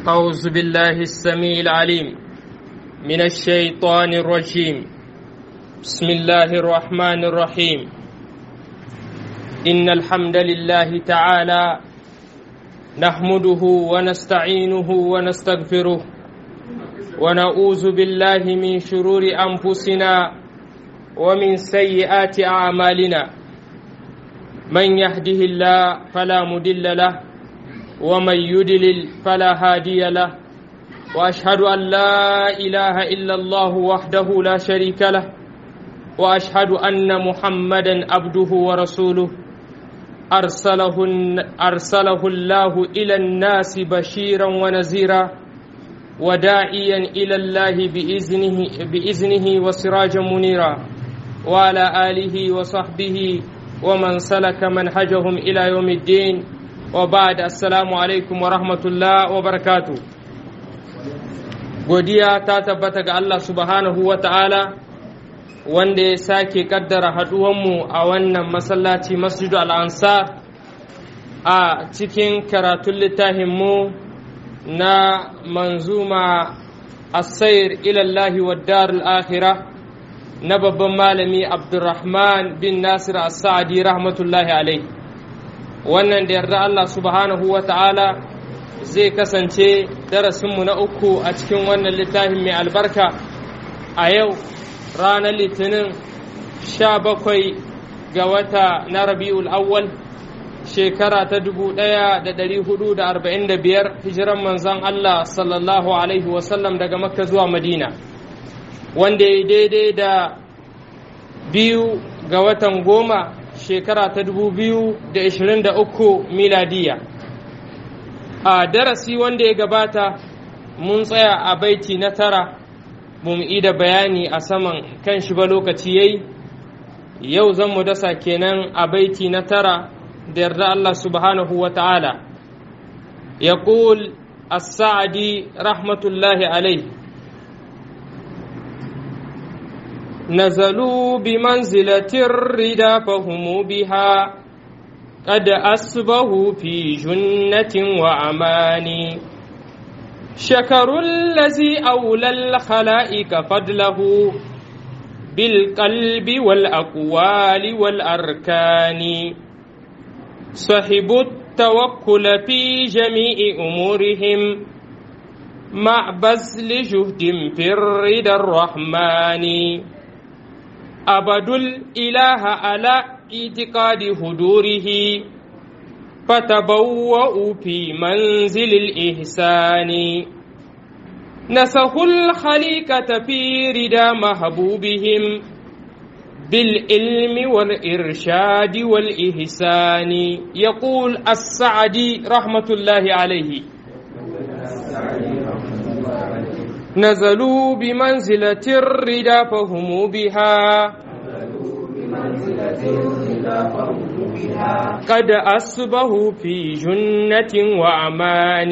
أعوذ بالله السميع العليم من الشيطان الرجيم بسم الله الرحمن الرحيم إن الحمد لله تعالى نحمده ونستعينه ونستغفره ونعوذ بالله من شرور أنفسنا ومن سيئات أعمالنا من يهده الله فلا مدل له ومن يدلل فلا هادي له واشهد ان لا اله الا الله وحده لا شريك له واشهد ان محمدا عبده ورسوله ارسله ارسله الله الى الناس بشيرا ونذيرا وداعيا الى الله باذنه باذنه وسراجا منيرا وعلى اله وصحبه ومن سلك منهجهم الى يوم الدين وبعد السلام alaikum wa rahmatullah wa barakatu godiya ta tabbata ga Allah subhanahu wa ta'ala wanda ya sake kaddara haduwanmu a wannan masallaci masjidu al'ansar a cikin karatun littafinmu na manzuma asair ilallahi wa darul akhirah na babban malami abdurrahman bin nasir as-sa'adi rahmatullahi alaihi wannan da yarda Allah subhanahu wa ta'ala zai kasance darasinmu na uku a cikin wannan littafin mai albarka a yau ranar litinin sha bakwai ga wata na rabi'ul awwal shekara ta dubu ɗaya da ɗari hudu da arba'in da biyar hijiran manzan Allah sallallahu alaihi wasallam daga makka zuwa madina wanda ya daidai da biyu ga watan goma shekara ta dubu biyu da ishirin da uku miladiya a darasi wanda ya gabata mun tsaya a baiti na tara mu da bayani a saman kan shi ba lokaci yayi yau zan mu dasa kenan a baiti na tara da yarda Allah subhanahu wa ta'ala ya as-sa'adi rahmatullahi alaihi نزلوا بمنزلة الردى فهم بها قد أسبهوا في جنة وأمان شكروا الذي أولى الخلائق فضله بالقلب والأقوال والأركان صحبوا التوكل في جميع أمورهم مع بذل جهد في الرضا الرحمن أبدوا الإله على اعتقاد هدوره فتبوأوا في منزل الإحسان نسخوا الخليقة في ردى محبوبهم بالعلم والإرشاد والإحسان يقول السعدي رحمة الله عليه نزلوا بمنزلة الردى فهم بها قد أصبحوا في جنة وأمان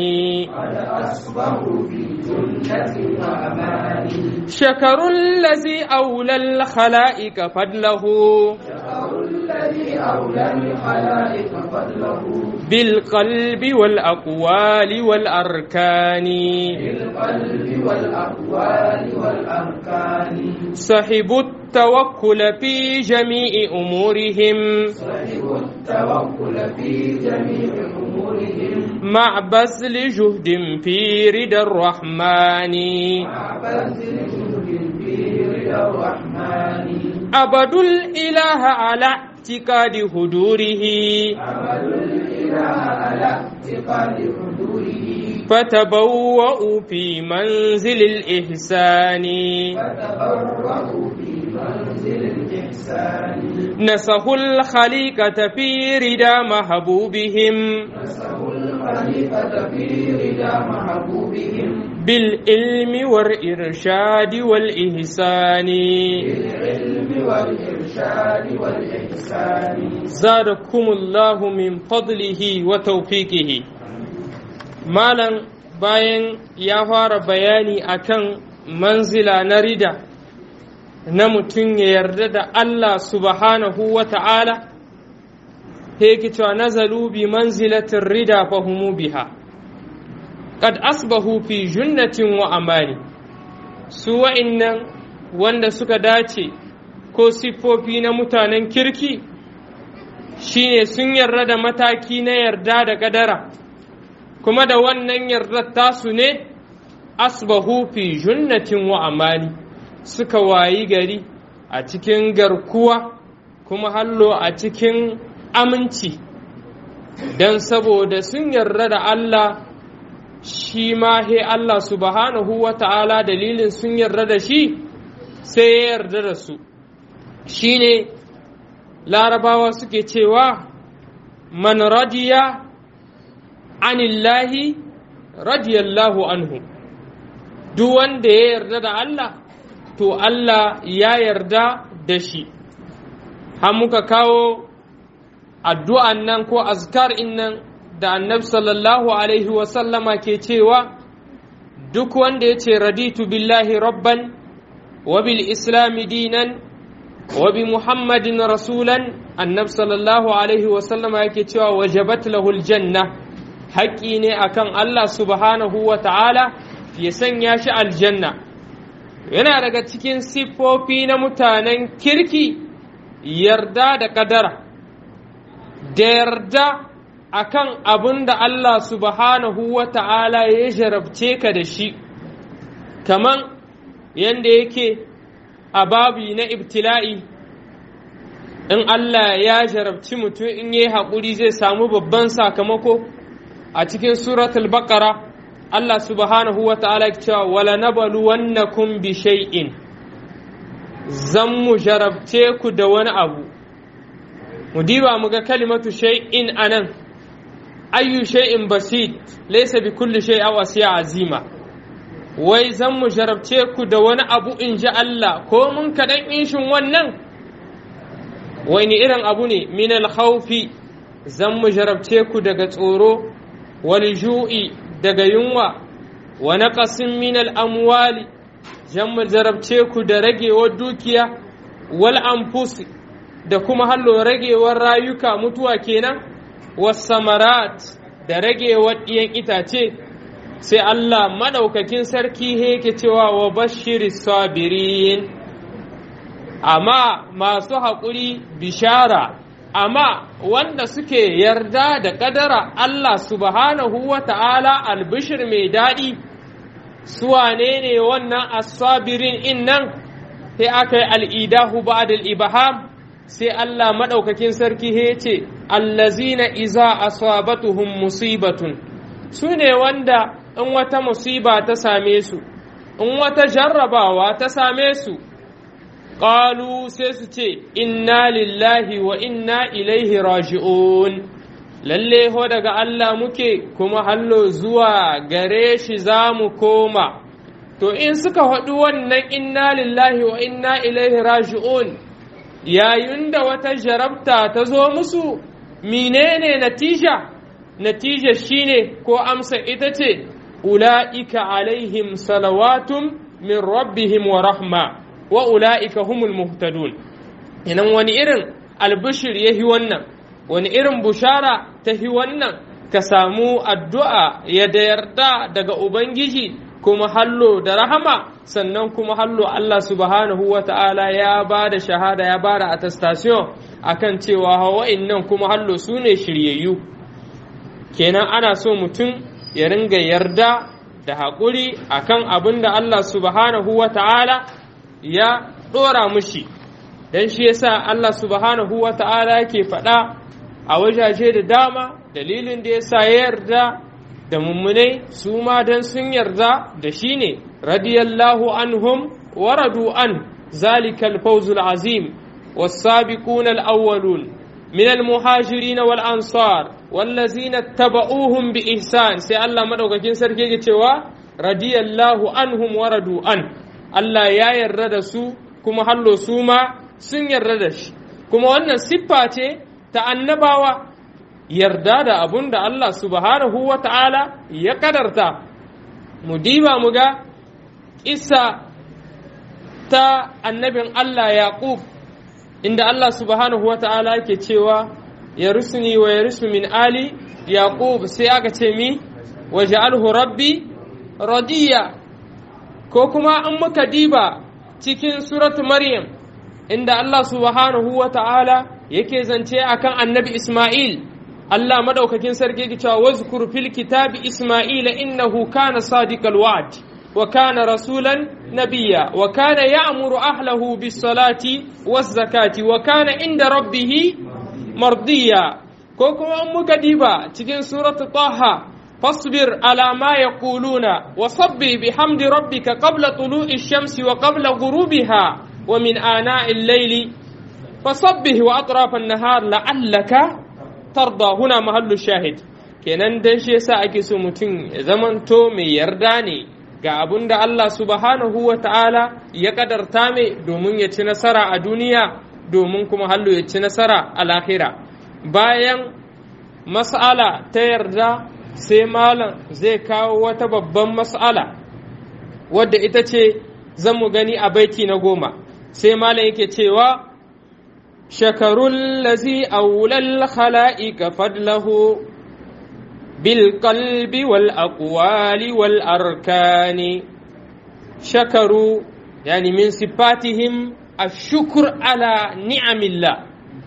شكروا الذي أولى الخلائق فضله بالقلب والأقوال والأركان بالقلب والأقوال والأركان صحبوا التوكل في جميع أمورهم صحبوا التوكل في جميع أمورهم مع بذل جهد في رضا الرحمن مع بذل جهد في رضا الرحمن عبدوا الإله على اعتقاد هدوره عمل الإله على اعتقاد حضوره فتبوأوا في منزل الإحسان فتبرأوا في منزل الإحسان نسخوا الخليقة في رضا محبوبهم نسخوا الخليفة في رضا محبوبهم بالعلم والإرشاد والإحسان بالعلم والإرشاد والإحسان زادكم الله من فضله وتوفيقه مالا bayan ya fara bayani akan manzila na rida na mutum ya yarda da Allah subhanahu wa ta'ala yake cewa nazalu bi manzilatin rida fahimu biha qad asbahu fi junnatin wa amani su wa'innan wanda suka dace ko siffofi na mutanen kirki shine sun yarda da mataki na yarda da kadara kuma da wannan yardar tasu ne asbahu fi junnatin wa amani suka wayi gari a cikin garkuwa kuma hallo a cikin aminci don saboda sun yarda da Allah shi ma he Allah subhanahu wa ta'ala dalilin sun yarda da shi sai ya yarda da su shi ne larabawa suke cewa man radiya anillahi radiyallahu anhu duk wanda ya yarda da Allah to Allah ya yarda da shi har muka kawo addu'an nan ko azkar nan da annab sallallahu alaihi wasallama ke cewa duk wanda ya ce raditu billahi rabban wa bil islami dinan wa bi muhammadin rasulan annab sallallahu alaihi wasallama yake cewa wajabat lahul janna haƙƙi ne akan Allah subhanahu wa ta'ala ya sanya shi aljanna yana daga cikin siffofi na mutanen kirki yarda da ƙadara da yarda akan abin da Allah subhanahu wa ta'ala ya jarabce ka da shi kaman yadda yake a babi na ibtila'i in Allah ya jarabci mutum in yi haƙuri zai samu babban sakamako a cikin suratul baqara Allah subhanahu wa ta'ala cewa wala nabalu wannakum bi shay'in zan mu jarabce ku da wani abu mu diba mu ga kalimatu shay'in anan ayyu shay'in basit laysa bi kulli shay aw asiya azima wai zan mu jarabce ku da wani abu in ji Allah ko mun kaɗan inshin wannan wani irin abu ne min al-khawfi zan mu jarabce ku daga tsoro wal ju'i daga yunwa wa naqasin min al-amwali zan mu jarabce ku da ragewar dukiya wal anfusi da kuma hallo ragewar rayuka mutuwa kenan was samarat da ragewar ɗiyan itace sai Allah maɗaukakin sarki yake cewa wa bashiri sabirin amma masu haƙuri bishara amma wanda suke yarda da ƙadara Allah subhanahu wa ta'ala albishir mai daɗi su wane ne wannan asabirin in nan sai aka yi al'idahu ba da ibaham sai Allah maɗaukakin sarki ya ce allazina iza asabatuhum musibatun su ne wanda in wata musiba ta same su in wata jarrabawa ta same su ƙalu sai su ce inna lillahi wa inna ilaihi raji'un lalle ho daga Allah muke kuma hallo zuwa gare shi za mu koma to in suka haɗu wannan inna lillahi wa inna ilaihi raji'un yayin da wata jarabta ta zo musu menene natija natija shine ko amsa ita ce ula'ika alaihim salawatun min rabbihim wa rahma wa ula'ika humul muhtadun inan wani irin albishir yahi wannan wani irin bushara ta hi wannan ka samu addu'a ya da yarda daga ubangiji kuma hallo da rahama sannan kuma hallo Allah subhanahu wa ta'ala ya ba da shahada ya ba da attestation akan cewa hawa'in nan kuma hallo su ne shiryayyu kenan ana so mutum ya ringa yarda da haƙuri akan abin da Allah subhanahu wa ta'ala ya ɗora mushi don shi yasa Allah subhanahu wa ta'ala ke faɗa a wajaje da dama dalilin da yasa ya yarda da mummunai su ma don sun yarda da shi ne radiyallahu anhum wa radu an zalikal fawzul azim والسابقون الأولون من المهاجرين والأنصار والذين اتبعوهم بإحسان سي الله مدوكاكين سركي cewa radiyallahu anhum wa radu an Allah ya yarda da su kuma hallo su ma sun yarda da shi kuma wannan siffa ce ta annabawa yarda da abun da Allah subhanahu wa ta'ala ya kadarta mu diba mu ga isa ta annabin Allah Yaqub inda Allah subhanahu wa ta'ala ke cewa ya rusuni wa ya rusu min ali yaqub sai aka ce mi waj'alhu rabbi radiya ko kuma an muka diba cikin suratu maryam inda Allah subhanahu wa ta'ala yake zance akan annabi Ismail Allah madaukakin sarki yake cewa wazkur fil kitabi Ismaila innahu kana sadiqal wa'd wa kana rasulan nabiyya wa kana ya'muru ahlahu bis salati waz zakati wa kana inda rabbih mardiya ko kuma an muka diba cikin suratu Taha فاصبر على ما يقولون وصبي بحمد ربك قبل طلوع الشمس وقبل غروبها ومن آناء الليل فصبه وأطراف النهار لعلك ترضى هنا محل الشاهد kenan dan shi yasa ake so mutum ya zamanto mai yarda ne ga abun da Allah subhanahu wa ta'ala ya kadarta mai domin ya ci nasara a duniya domin kuma hallo ya ci nasara a lahira bayan mas'ala ta yarda sai malam zai kawo wata babban mas'ala wadda ita ce zan mu gani a baiti na goma sai malam yake cewa shakarun lazi aulal khala'ika fadlahu bil qalbi wal aqwali wal arkani shakaru yani min sifatihim ashkur ala ni'amillah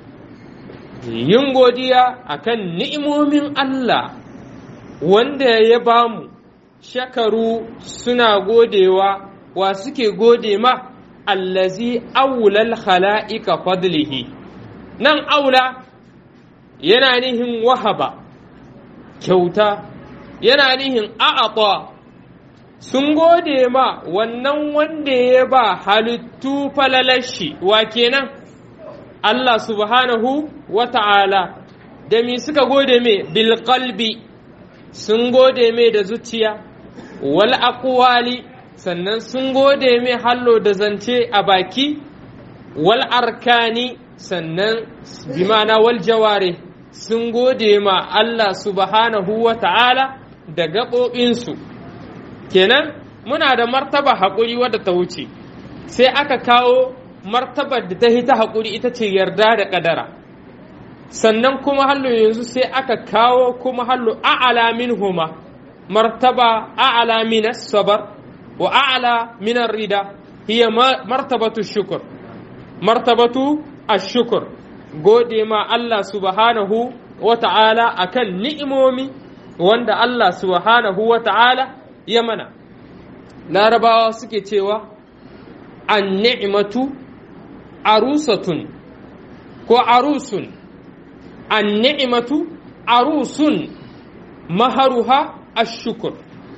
yin godiya akan ni'imomin Allah wanda ya bamu shakaru suna godewa wa suke gode ma allazi aulal khala'iqa fadlihi nan aula yana nihin wahaba kyauta yana nihin a'ata sun gode ma wannan wanda ya ba halittu falalashi wa kenan Allah subhanahu wa ta'ala da mi suka gode mai bilkalbi sun gode mai da zuciya wal aqwali sannan sun gode mai hallo da zance a baki wal arkani sannan bimana wal jaware sun gode ma Allah subhanahu wa ta'ala da gaɓoɓinsu kenan muna da martaba haƙuri wadda ta wuce sai aka kawo martabar da ta hita haƙuri ita ce yarda da ƙadara sannan kuma hallo yanzu sai aka kawo kuma hallo a'ala minhuma martaba a'ala min sabar wa a'ala min rida hiya martabatu shukr martabatu ash-shukr gode ma Allah subhanahu wa ta'ala akan ni'imomi wanda Allah subhanahu wa ta'ala ya mana larabawa suke cewa an ni'matu arusatun ko arusun an ni'matu arusun maharuha ashukur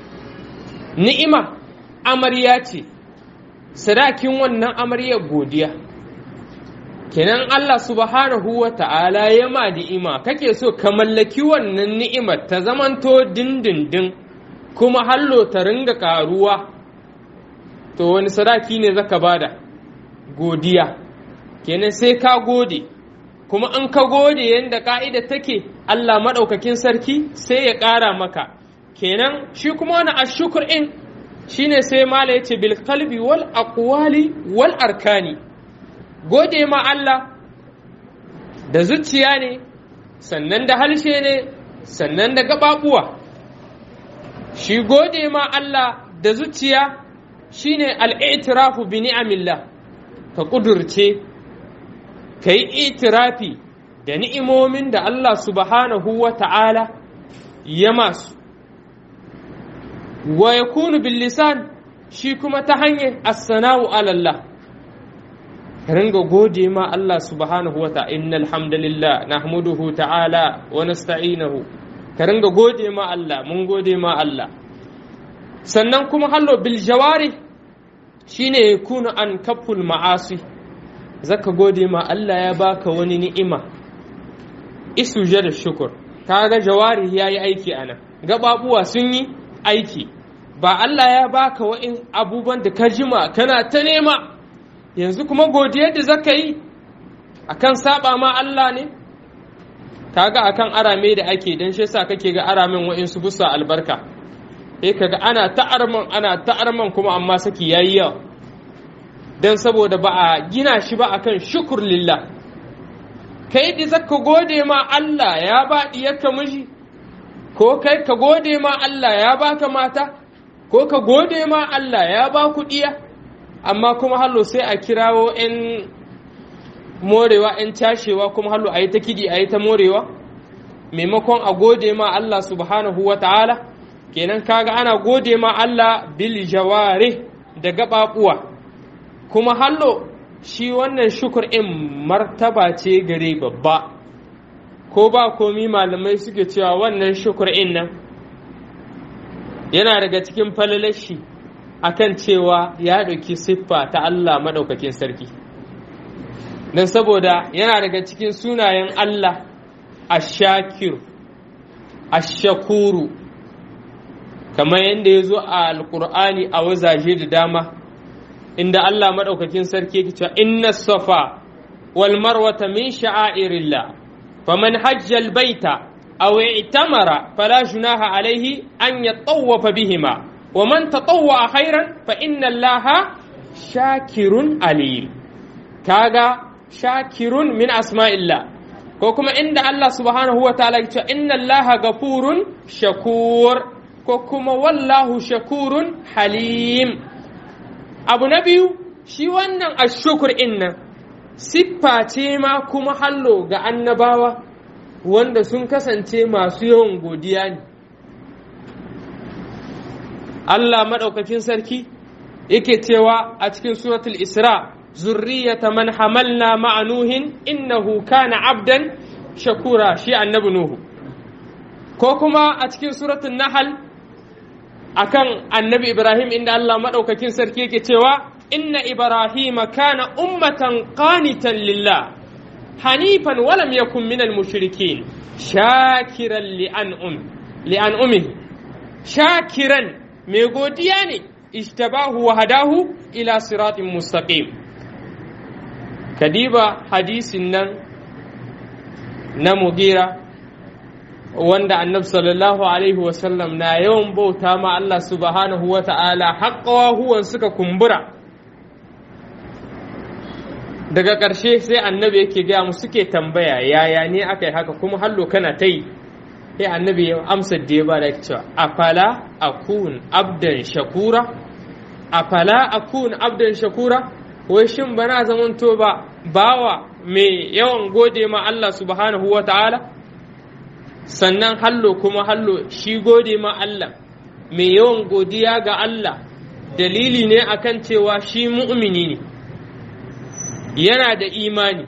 ni'ima amarya ce sadakin wannan amarya godiya kenan Allah subhanahu wa ta'ala ya ma ni'ima kake so ka mallaki wannan ni'imar ta zamanto dindindin kuma hallo ta ringa karuwa to wani sadaki ne zaka bada godiya kenan sai ka gode kuma an ka gode yadda ka'ida take Allah maɗaukakin sarki sai ya ƙara maka kenan shi kuma wani ashukur in shine sai mala ya ce bil qalbi wal aqwali wal arkani gode ma Allah da zuciya ne sannan da halshe ne sannan da gaɓaɓuwa shi gode ma Allah da zuciya shine al'itirafu bi ni'amillah ka ƙudurce ka yi itirafi da ni'imomin da Allah subhanahu wa ta'ala ya masu wa ya kunu bil lisan shi kuma ta hanyar assana'u alallah ka ringa gode ma Allah subhanahu wa ta'ala innal hamdalillah nahmuduhu ta'ala wa nasta'inahu ka ringa gode ma Allah mun gode ma Allah sannan kuma hallo bil jawari shine yakunu an kaful ma'asi zaka gode ma Allah ya baka wani ni'ima isu da shukur kaga jawari yayi aiki anan gababuwa sun yi aiki ba Allah ya baka wa'in abubuwan da ka jima kana ta nema yanzu kuma godiyar da zaka yi akan saba ma Allah ne kaga akan arame da ake dan shi yasa kake ga aramen wa'in su busa albarka eh kaga ana ta'arman ana ta'arman kuma amma saki yayi yawa dan saboda ba a gina shi ba akan shukur lillah kai da zaka gode ma Allah ya ba diyarka miji ko kai ka gode ma Allah ya baka mata ko ka gode ma Allah ya ba ku ɗiya amma kuma hallo sai a kirawo 'yan morewa 'yan cashewa kuma hallo a yi ta kiɗi a yi ta morewa maimakon a gode ma Allah subhanahu wa ta'ala kenan kaga ana gode ma Allah bil jaware da gaɓaɓuwa kuma hallo shi wannan shukur in martaba ce gare babba ko ba komi malamai suke cewa wannan shukur in nan yana daga cikin falalashi akan cewa ya ɗauki siffa ta Allah maɗaukakin sarki don saboda yana daga cikin sunayen Allah ashakir ashakuru kamar yadda ya zo a alkur'ani a wazaje da dama inda Allah maɗaukakin sarki yake cewa inna safa wal marwata min sha'airillah faman hajjal baita aw i'tamara fala junaha alayhi an yatawwafa bihima wa man tatawwa khairan fa inna allaha shakirun alim kaga shakirun min asma'illah ko kuma inda Allah subhanahu wa ta'ala ya ce inna allaha gafurun shakur ko kuma wallahu shakurun halim abu na biyu shi wannan ashukur innan siffa ce ma kuma hallo ga annabawa wanda sun kasance masu yawan godiya ne Allah maɗaukakin sarki yake cewa a cikin suratul isra zurriyata man hamalna ma'anuhin innahu kana abdan shakura shi annabi nuhu ko kuma a cikin suratul nahal akan annabi ibrahim inda Allah maɗaukakin sarki yake cewa inna ibrahima kana ummatan qanitan lillah hanifan walam yakun minal mushrikin shakiran li'an'um li'an'umihi shakiran mai godiya ne ishtabahu wa hadahu ila siratin mustaqim kadiba hadisin nan na mugira wanda annabi sallallahu alaihi wasallam na yawan bauta ma Allah subhanahu wa ta'ala haƙƙawa huwan suka kumbura daga ƙarshe sai annabi yake gaya mu suke tambaya yaya ne aka yi haka kuma hallo kana ta yi sai annabi ya amsa da ya ba da cewa afala akun abdan shakura afala akun abdan shakura wai shin bana zamanto ba bawa mai yawan gode ma Allah subhanahu wa ta'ala sannan hallo kuma hallo shi gode ma Allah mai yawan godiya ga Allah dalili ne akan cewa shi mu'mini ne yana da imani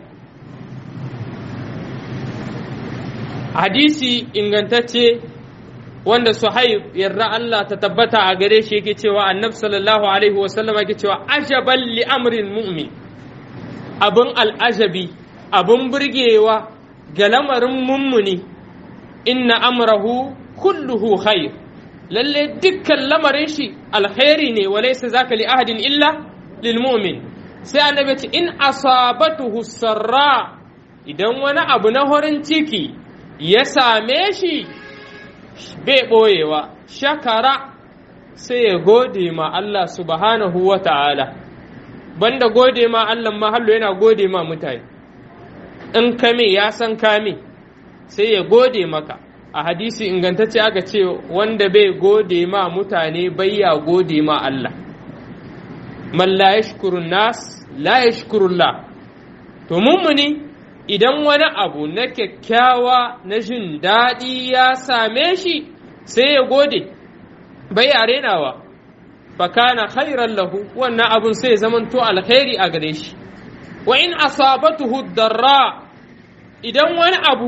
hadisi ingantacce wanda suhaib yarda Allah ta tabbata a gare shi yake cewa annabi sallallahu alaihi wasallam yake cewa ajaban li amrin mu'min abin al'ajabi abin burgewa ga lamarin mummuni inna amrahu kulluhu khair lalle dukkan lamarin shi alkhairi ne walaysa zaka li ahadin illa lil mu'min sai annabi ce in asabatuhu sarra idan wani abu na horin ciki ya same shi bai ɓoyewa shakara sai ya gode ma Allah subhanahu wa ta'ala banda gode ma Allah mahallo yana gode ma mutane in kame ya san kame sai ya gode maka a hadisi ingantacce aka ce wanda bai gode ma mutane bai ya gode ma Allah man la yashkurun nas la yashkurullah to mummuni idan wani abu na kyakkyawa na jin daɗi ya same shi sai ya gode bai a renawa fakana khairan lahu wannan abun sai zamanto alkhairi a gare shi wa in asabatuhu darra idan wani abu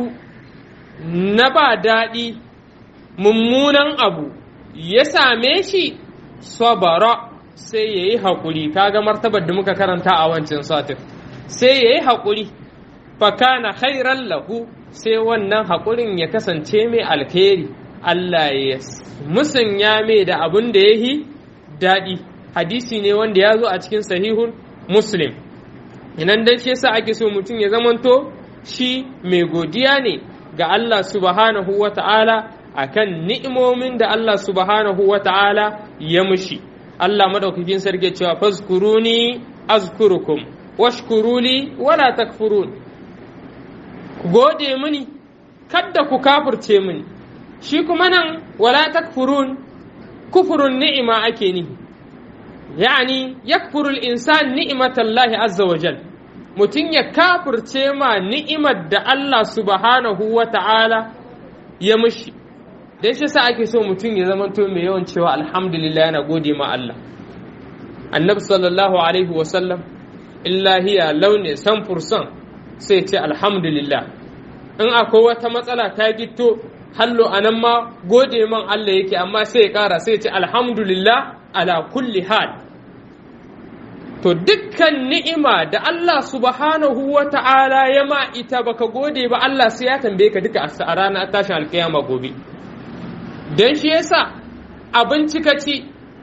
na ba daɗi mummunan abu ya same shi sabara sai ya yi haƙuri kaga martabar da muka karanta a wancan satin sai ya yi haƙuri fakana khairan lahu sai wannan haƙurin ya kasance mai alkhairi Allah ya musanya mai da abin da ya yi daɗi hadisi ne wanda ya zo a cikin sahihun muslim inan dan shi yasa ake so mutum ya zamanto shi mai godiya ne ga Allah subhanahu wa ta'ala akan ni'imomin da Allah subhanahu wa ta'ala ya mushi Allah madaukakin sarki cewa fazkuruni azkurukum washkuruli wala takfurun ku gode mini kadda ku kafirce mini shi kuma nan wala takfurun kufurun ni'ima ake ni yani yakfuru al-insan ni'matallahi azza wa jal mutum ya kafirce ma ni'imar da Allah subhanahu wa ta'ala ya mushi dan shi sa ake so mutum ya zama to mai yawan cewa alhamdulillah yana gode ma Allah annabi sallallahu alaihi wa sallam illahiya launi san fursan sai ce alhamdulillah in akwai wata matsala ta gito hallo a nan ma gode man Allah yake amma sai ya ƙara sai ce alhamdulillah ala kulli hal to dukkan ni'ima da Allah subhanahu wa ta'ala ya ma ita baka gode ba Allah sai ya tambaye ka duka a ranar tashin alkiyama gobe don shi yasa abinci ka ci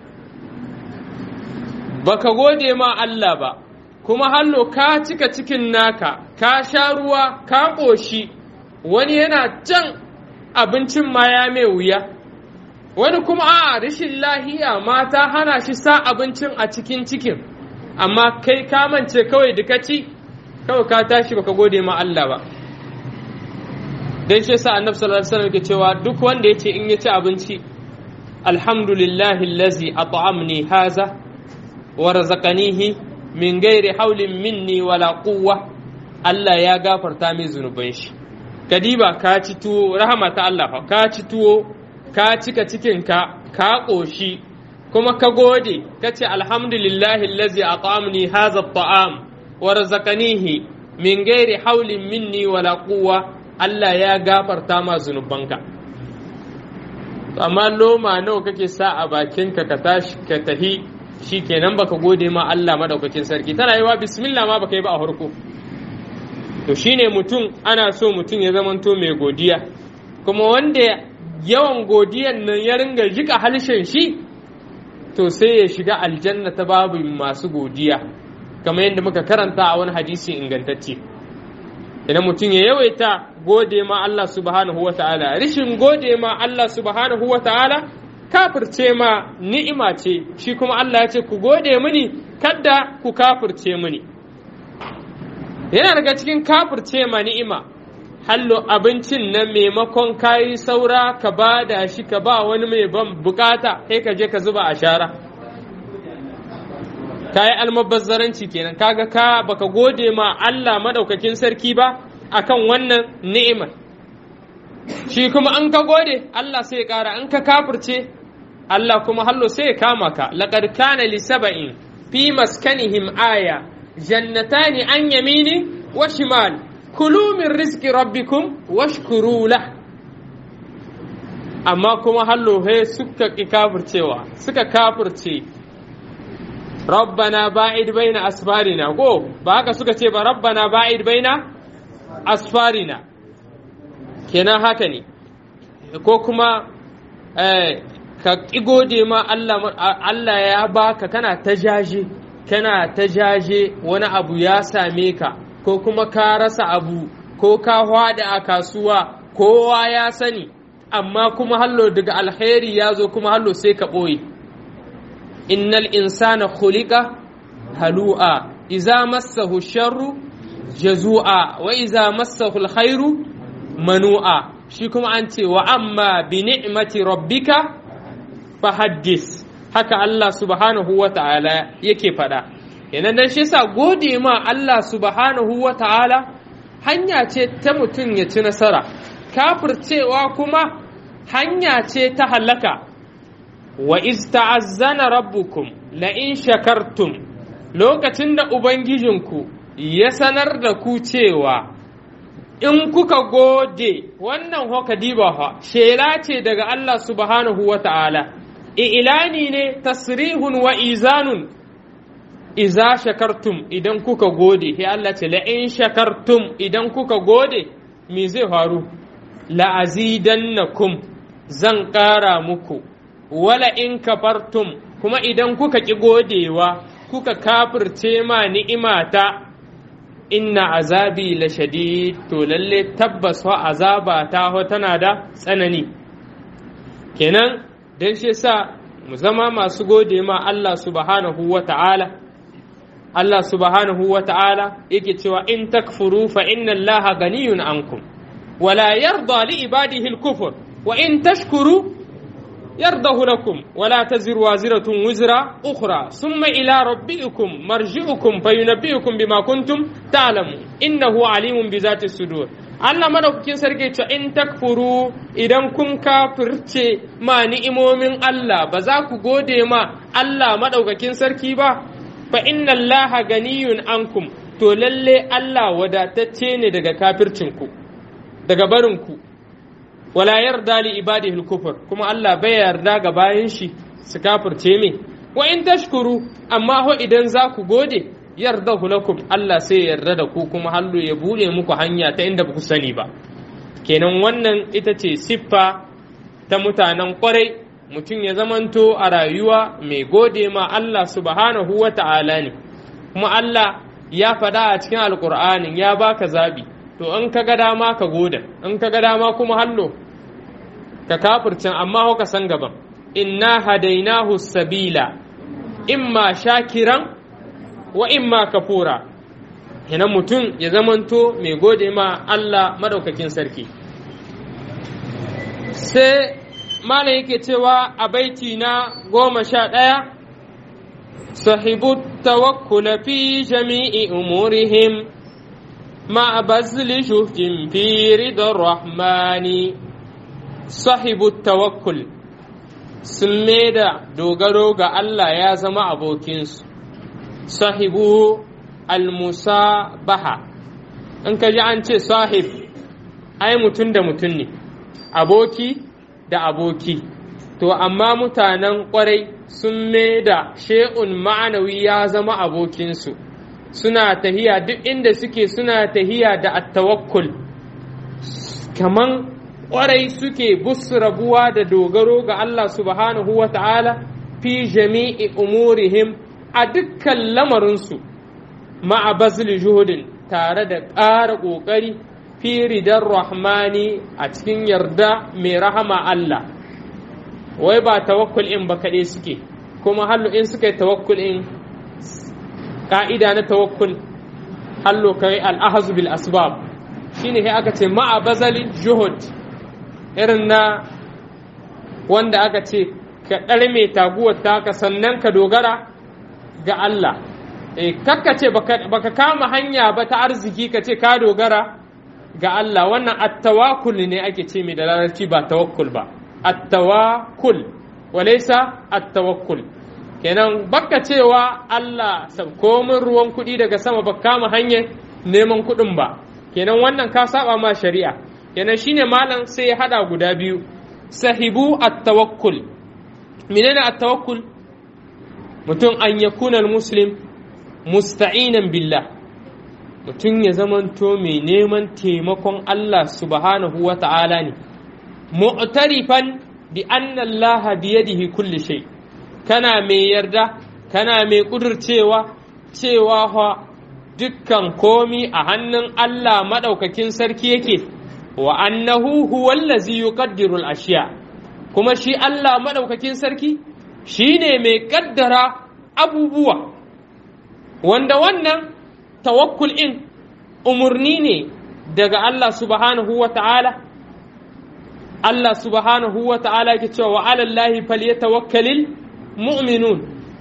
baka gode ma Allah ba kuma hallo ka cika cikin naka ka sha ruwa ka ƙoshi wani yana can abincin ma ya mai wuya wani kuma a rashin lahiya ma ta hana shi sa abincin a cikin cikin amma kai ka mance kawai da ci kawai ka tashi baka gode ma Allah ba dan shi yasa annabi sallallahu alaihi wasallam yake cewa duk wanda yace in ya ci abinci alhamdulillahi allazi at'amni haza wa razaqanihi min gairi haulin minni wala quwwa Allah ya gafarta min zunuban shi kadiba ka ci tuwo rahama ta Allah fa ka ci tuwo ka cika cikinka ka ƙoshi kuma ka gode ka ce alhamdulillahi allazi at'amni hadha at'am wa razaqanihi min ghairi haulin minni wala quwwa Allah ya gafarta ma zunubanka amma loma nawa kake sa a bakinka ka tashi ka tahi shikenan baka gode ma Allah madaukakin sarki tana yi wa bismillah ma baka yi ba a farko to shine mutum ana so mutum ya zamanto mai godiya kuma wanda yawan godiyan nan ya ringa jika halshen shi to sai ya shiga aljanna ta babu masu godiya kamar yadda muka karanta a wani hadisi ingantacce idan mutum ya yawaita gode ma Allah subhanahu wa ta'ala rishin gode ma Allah subhanahu wa ta'ala kafirce ma ni'ima ce shi kuma Allah ya ce ku gode mini kadda ku kafirce mini yana daga cikin kafirce ma ni'ima hallo abincin nan maimakon kayi saura ka ba da shi ka ba wani mai ban bukata sai ka je ka zuba a shara kayi almabazzaranci kenan kaga ka baka gode ma Allah madaukakin sarki ba akan wannan ni'imar shi kuma an ka gode Allah sai ya kara an ka kafirce Allah kuma hallo sai ya kama ka laqad kana li sab'in fi maskanihim aya jannatani an yamini wa shimal kulu min rizqi rabbikum washkuru lah amma kuma hallo he suka ki kafircewa suka kafirce rabbana ba'id baina asfarina ko ba haka suka ce ba rabbana ba'id baina asfarina kenan haka ne ko kuma ka ƙi gode ma Allah ya baka kana ta jaje kana ta jaje wani abu ya same ka ko kuma ka rasa abu ko ka hwada a kasuwa kowa ya sani amma kuma hallo daga alheri ya zo kuma hallo sai ka ɓoye innal insana khuliqa halu'a iza massahu sharru jazu'a wa iza massahu alkhairu manu'a shi kuma an ce wa amma bi ni'mati rabbika fahaddis haka Allah subhanahu wa ta'ala yake faɗa yanan dan shi sa gode ma Allah subhanahu wa ta'ala hanya ce ta mutum ya ci nasara kafircewa kuma hanya ce ta halaka wa iz ta'azzana rabbukum la in shakartum lokacin da ubangijinku ya sanar da ku cewa in kuka gode wannan hoka diba fa shela ce daga Allah subhanahu wa ta'ala ilani ne tasrihun wa izanun iza shakartum idan kuka gode sai Allah ce la'in shakartum idan kuka gode me zai faru la'azidannakum zan ƙara muku wala in kafartum kuma idan kuka ƙi godewa kuka kafirce ma ni'imata inna azabi la shadid to lalle tabbas wa azaba ta tana da tsanani kenan don shi sa mu zama masu gode ma Allah subhanahu wa ta'ala Allah subhanahu wa ta'ala yake cewa in takfuru fa inna Allah ganiyun ankum wala yarda li ibadihi al-kufr wa in tashkuru yardahu lakum wala taziru waziratun wizra ukhra summa ila rabbikum marji'ukum fayunabbi'ukum bima kuntum ta'lamu innahu alimun bi zati sudur Allah madaukakin sarki ce in takfuru idan kun kafirce ma ni'imomin Allah ba za ku gode ma Allah madaukakin sarki ba fa inna Allah ganiyun ankum to lalle Allah wadatacce ne daga kafircinku daga barinku wala yarda li ibadihi al-kufr kuma Allah bai yarda ga bayan shi su kafirce me wa in tashkuru amma ho idan za ku gode yarda lakum Allah sai ya yarda da ku kuma hallu ya bude muku hanya ta inda ba ku sani ba kenan wannan ita ce siffa ta mutanen kwarai mutum ya zamanto a rayuwa mai gode ma Allah subhanahu wa ta'ala ne kuma Allah ya faɗa a cikin alƙur'anin ya baka zabi to in ka ga dama ka goda in ka ga dama kuma hallo ka kafircin amma ka san gaban inna hadainahu sabila imma shakiran wa imma kafura ina mutum ya zamanto mai gode ma Allah madaukakin sarki sai malam yake cewa a baiti na goma sha ɗaya sahibu tawakkula fi jami'i umurihim مع بذل جهد في رضا الرحمن صاحب التوكل سميدا دوغرو ga Allah ya zama abokinsu sahibu almusabaha in ka ji an ce sahib ai mutum da mutum ne aboki da aboki to amma mutanen kwarai sun da she'un ma'anawi ya zama abokinsu suna tahiya duk inda suke suna tahiya da attawakkul kaman ƙwarai suke busu rabuwa da dogaro ga Allah subhanahu wa ta'ala fi jami'i umurihim a dukkan lamarinsu ma'a bazli juhudin tare da ƙara ƙoƙari fi ridar rahmani a cikin yarda mai rahama Allah wai ba tawakkul in ba kaɗai suke kuma hallu in suka yi tawakkul in ka'ida na tawakkul hallo kai al'ahazu bil asbab shine sai aka ce ma'a bazali juhud irin na wanda aka ce ka ɗarme taguwar taka sannan ka dogara ga Allah e kakka ce baka kama hanya ba ta arziki ka ce ka dogara ga Allah wannan attawakul ne ake ce mai da larabci ba tawakkul ba attawakul walaysa attawakkul kenan baka cewa Allah komin ruwan kuɗi daga sama ba kama hanyar neman kuɗin ba kenan wannan ka saba ma shari'a kenan shine malam sai ya hada guda biyu sahibu at-tawakkul menene at-tawakkul mutum an yakuna muslim musta'inan billah mutum ya zamanto mai neman taimakon Allah subhanahu wa ta'ala ne mu'tarifan bi anna Allah biyadihi kulli shay' kana mai yarda kana mai ƙudurcewa cewa fa dukkan komi a hannun Allah maɗaukakin sarki yake wa annahu huwallazi yuqaddiru al-ashiya kuma shi Allah maɗaukakin sarki shine mai ƙaddara abubuwa wanda wannan tawakkul in umurni ne daga Allah subhanahu wa ta'ala Allah subhanahu wa ta'ala ke cewa wa alallahi falyatawakkalil mu'minun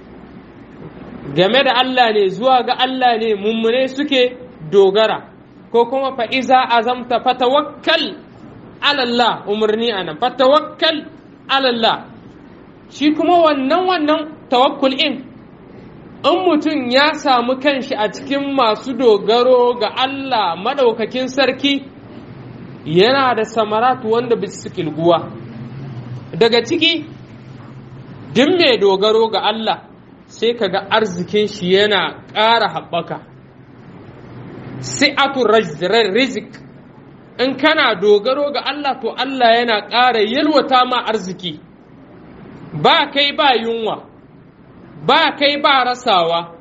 game da Allah ne zuwa ga Allah ne mummune suke dogara ko kuma fa'iza azamta fatawakkal alallah umarni a nan fatawakkal alallah shi kuma wannan wannan tawakkul in in mutum ya samu kanshi a cikin masu dogaro ga Allah madaukakin sarki yana da samaratu wanda bisu kilguwa daga ciki duk mai dogaro ga Allah sai ka ga arzikin shi yana ƙara haɓaka si'atu rizik in kana dogaro ga Allah to Allah yana ƙara yalwata ma arziki ba kai ba yunwa ba kai ba rasawa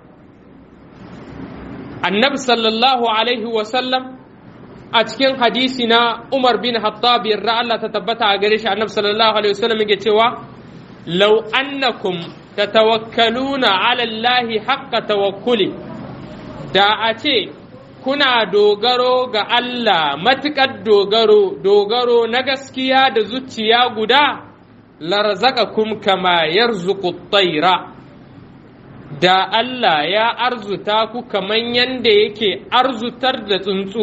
annabi sallallahu alaihi wasallam a cikin hadisi na Umar bin Hattab yarda Allah ta tabbata a gare shi annabi sallallahu alaihi wasallam yake cewa law annakum tatawakkaluna ala Allah haqqa tawakkuli da a ce kuna dogaro ga Allah matuƙar dogaro dogaro na gaskiya da zuciya guda larzaqakum kama yarzuqu tayra da Allah ya arzuta ku kaman yanda yake arzutar da tsuntsu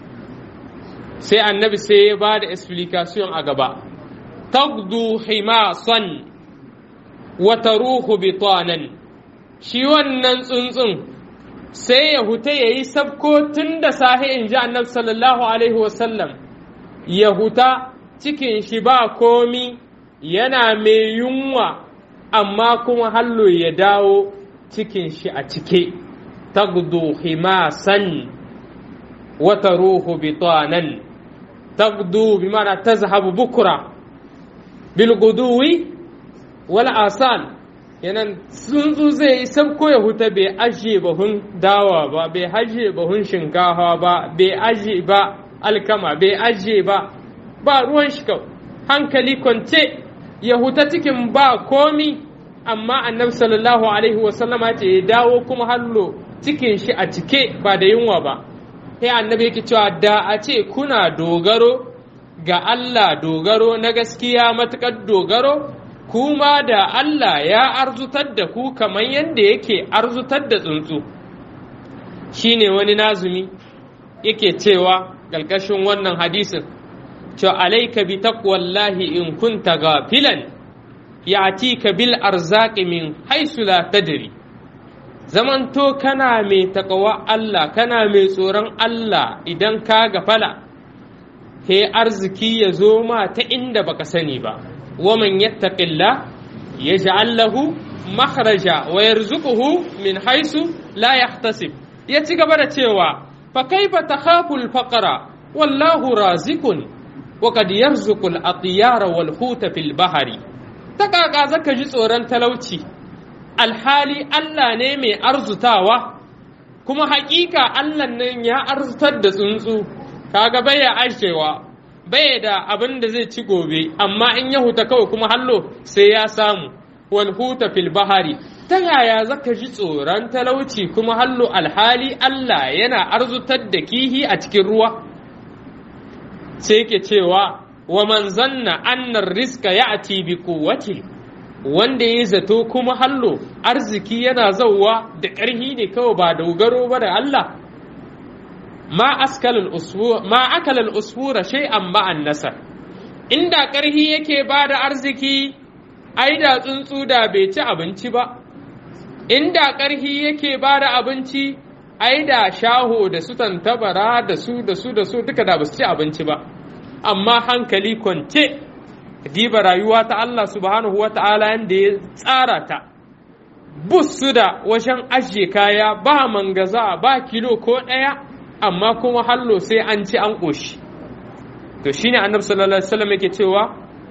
sai annabi sai ya ba da explication a gaba tagdu himasan wa taruhu bitanan shi wannan tsuntsun sai ya huta ya yi sabko tun da sahi in ji annabi sallallahu alaihi wasallam ya huta cikin shi ba komi yana mai yunwa amma kuma hallo ya dawo cikin shi a cike tagdu himasan wata ruhu bitanan tagdu bi mana tazhabu bukura bil guduwi wal asal yanan tsuntsu zai yi sabko ya huta bai ajiye bahun dawa ba bai ajiye bahun shinkafa ba bai ajiye ba alkama bai ajiye ba ba ruwan shi hankali kwance ya huta cikin ba komi amma annabi sallallahu alaihi wasallama ce ya dawo kuma hallo cikin shi a cike ba da yunwa ba sai annabi yake cewa da a ce kuna dogaro ga Allah dogaro na gaskiya matukar dogaro kuma da Allah ya arzutar da ku kamar yadda yake arzutar da tsuntsu shine wani nazumi yake cewa ƙarƙashin wannan hadisin cewa alaika bi taqwallahi in kunta gafilan ya'tika bil arzaqi min haisu la tadri zamanto kana mai takawa Allah kana mai tsoron Allah idan ka gafala he arziki ya zo ma ta inda baka sani ba waman yattaqilla yaj'al lahu makhraja wa yarzuquhu min haisu la yahtasib ya ci gaba da cewa fa kaifa takhafu al-faqra wallahu razikun wa qad yarzuqu al-atyara wal huta fil bahri ta kaka zaka ji tsoron talauci alhali Allah ne mai arzutawa kuma hakika Allah nan ya arzutar da tsuntsu kaga baya ashewa bai da abin da zai ci gobe amma in ya huta kawai kuma hallo sai ya samu wal huta fil bahari ta yaya zaka ji tsoron talauci kuma hallo alhali Allah yana arzutar da kihi a cikin ruwa sai yake cewa wa man zanna annar riska ya'ti bi quwwati wanda ya zato kuma hallo arziki yana zauwa da ƙarhi ne kawai ba dogaro ba da Allah ma askalal usfura ma akalal usfura shay'an ma'an nasar inda ƙarhi yake ba da arziki ai da tsuntsu da bai ci abinci ba inda ƙarhi yake ba da abinci ai da shaho da su tantabara da su da su da su duka da ba su ci abinci ba amma hankali kwance diba rayuwa ta Allah subhanahu wa ta'ala yadda ya tsara ta su da wajen ajiye kaya ba mangaza ba kilo ko ɗaya amma kuma hallo sai an ci an ƙoshi to shine annabi sallallahu alaihi wasallam yake cewa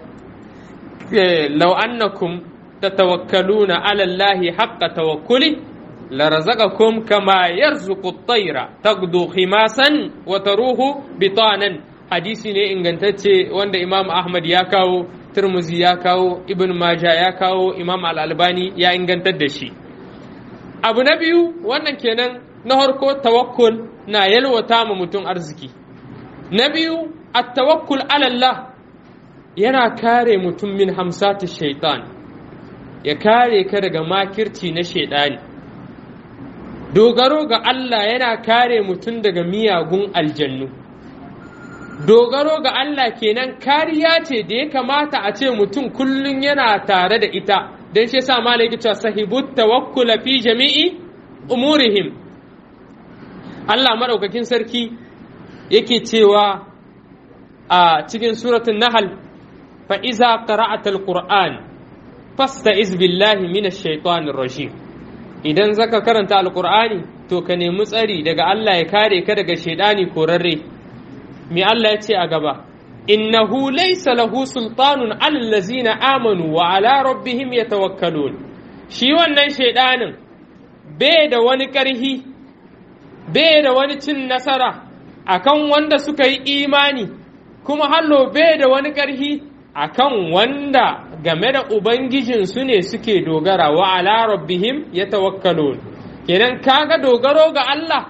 law annakum tatawakkaluna ala allahi haqqa tawakkuli larazaqakum kama yarzuqu at-tayra tagdu khimasan wa taruhu bitanan hadisi ne ingantacce wanda imam ahmad ya kawo turmuzi ya kawo ibn maja ya kawo imam al-albani ya ingantar da shi abu na biyu wannan kenan na harko tawakkul na yalwata ma mutum arziki na biyu at-tawakkul ala Allah yana kare mutum min hamsati shaitan ya kare ka daga makirci na shaidani dogaro ga Allah yana kare mutum daga miyagun aljannu dogaro ga Allah kenan kariya ce da ya kamata a ce mutum kullum yana tare da ita don shi sa malaki cewa sahibut tawakkula fi jami'i umurihim Allah madaukakin sarki yake cewa a cikin suratul nahl fa iza qara'ata alquran fasta'iz billahi minash shaitanir rajim idan zaka karanta alqur'ani to ka nemi tsari daga Allah ya kare ka daga shaidani korarre me Allah ya ce a gaba innahu laysa lahu sultanun alal ladzina amanu wa ala rabbihim yatawakkalun shi wannan shaidanin bai da wani ƙarhi bai da wani cin nasara akan wanda suka yi imani kuma hallo bai da wani ƙarhi akan wanda game da ubangijinsu ne suke dogara wa ala rabbihim yatawakkalun kenan kaga dogaro ga Allah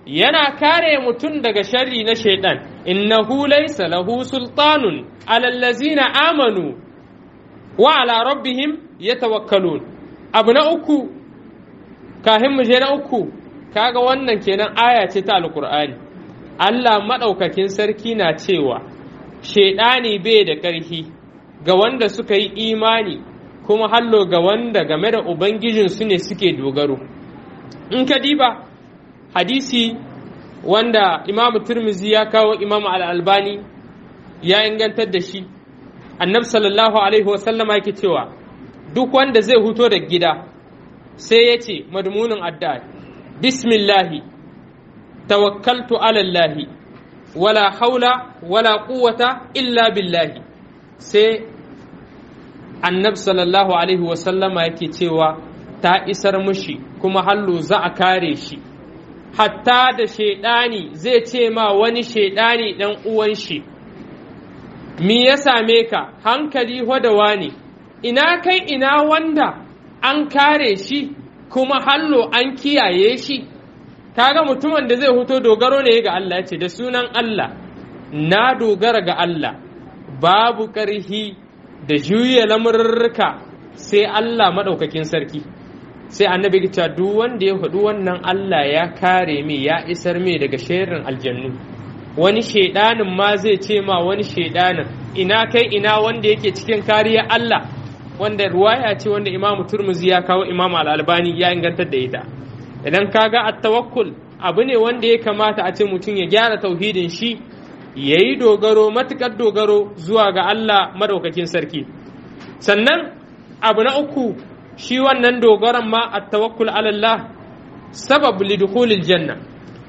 yana kare mutum daga sharri na shaidan innahu laysa lahu sultanun alal ladzina amanu wa ala rabbihim yatawakkalun abu na uku kahin mu je na uku kaga wannan kenan aya ce ta alqur'ani Allah madaukakin sarki na cewa shaidani bai da ƙarfi ga wanda suka yi imani kuma hallo ga wanda game da ubangijinsu ne suke dogaro in ka diba hadisi wanda imamu turmizi ya kawo imamu al'albani ya ingantar da shi annabi sallallahu alaihi wasallama yake cewa duk wanda zai huto da gida sai ya ce madmunin addu'a bismillahi tawakkaltu alallahi wala haula wala quwwata illa billahi sai annabi sallallahu alaihi wasallama yake cewa ta isar mushi kuma hallo za a kare shi hatta da shaidani zai ce ma wani shaidani dan uwan shi me ya same ka hankali hodawa ne ina kai ina wanda an kare shi kuma hallo an kiyaye shi kaga mutumin da zai huto dogaro ne ga Allah ce da sunan Allah na dogara ga Allah babu ƙarhi da juya lamurruka sai Allah maɗaukakin sarki sai annabi ya cewa duk wanda ya faɗi wannan Allah ya kare mai ya isar mai daga sharrin aljannu wani shaidanin ma zai ce ma wani shaidanin ina kai ina wanda yake cikin kariya Allah wanda ruwaya ce wanda Imam Turmuzi ya kawo Imam Al-Albani ya ingantar da ita idan kaga at-tawakkul abu ne wanda ya kamata a ce mutum ya gyara tauhidin shi yayi dogaro matukar dogaro zuwa ga Allah madaukakin sarki sannan abu na uku shi wannan dogaron ma a tawakkul alallah sabab lidukhulil janna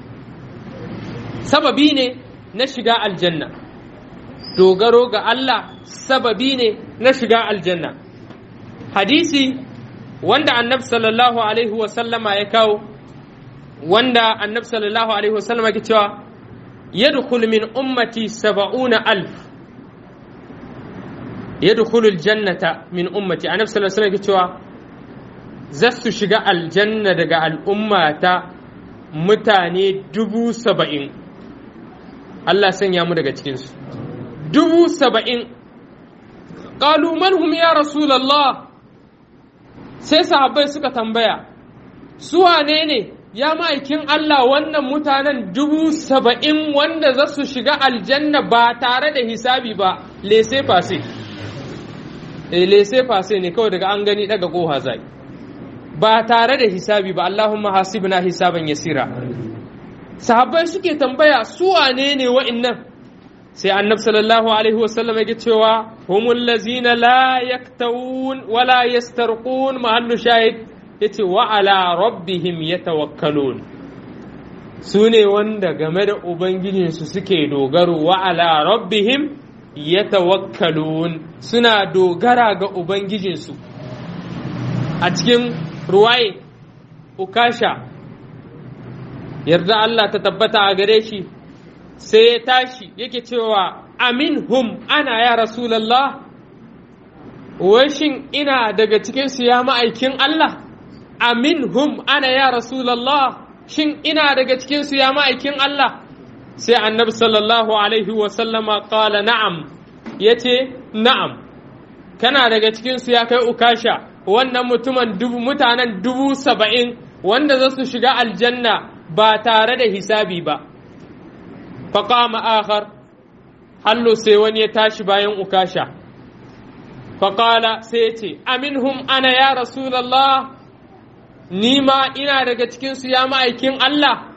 sababi ne na shiga aljanna dogaro ga Allah sababi ne na shiga aljanna hadisi wanda annabi sallallahu alaihi wasallama ya kawo wanda annabi sallallahu alaihi wasallama ke cewa yadkhul min ummati saba'una alf yadkhulul jannata min ummati annabi sallallahu alaihi wasallama ke cewa za su shiga aljanna daga al'ummata mutane dubu saba'in Allah sanya mu daga cikinsu dubu saba'in ƙalu manhum ya rasulallah sai sahabbai suka tambaya su wane ne ya ma'aikin Allah wannan mutanen dubu saba'in wanda za su shiga aljanna ba tare da hisabi ba lese fase lese fase ne kawai daga an gani daga ƙoha zai ba tare da hisabi ba Allahumma hasibna hisaban yasira sahabbai suke tambaya su wane ne wa'annan sai annabi sallallahu alaihi wasallam yake cewa humul lazina la yaktawun wala yastarqun mahallu shahid yace wa ala rabbihim yatawakkalun su ne wanda game da ubangijinsu suke dogaro wa ala rabbihim yatawakkalun suna dogara ga ubangijinsu a cikin ruwaye ukasha yarda Allah ta tabbata a gare shi sai ya tashi yake cewa amin hum ana ya rasulallah shin ina daga cikinsu ya ma'aikin Allah amin hum ana ya rasulallah shin ina daga cikinsu ya ma'aikin Allah sai annabi sallallahu alaihi wasallama kala na'am ya ce na'am kana daga cikinsu ya kai ukasha wannan mutumin dubu mutanen dubu saba'in wanda za su shiga aljanna ba tare da hisabi ba faƙama akhar hallo sai wani ya tashi bayan ukasha faƙala sai ya ce aminhum ana ya rasulallah ni ma ina daga cikinsu ya ma'aikin Allah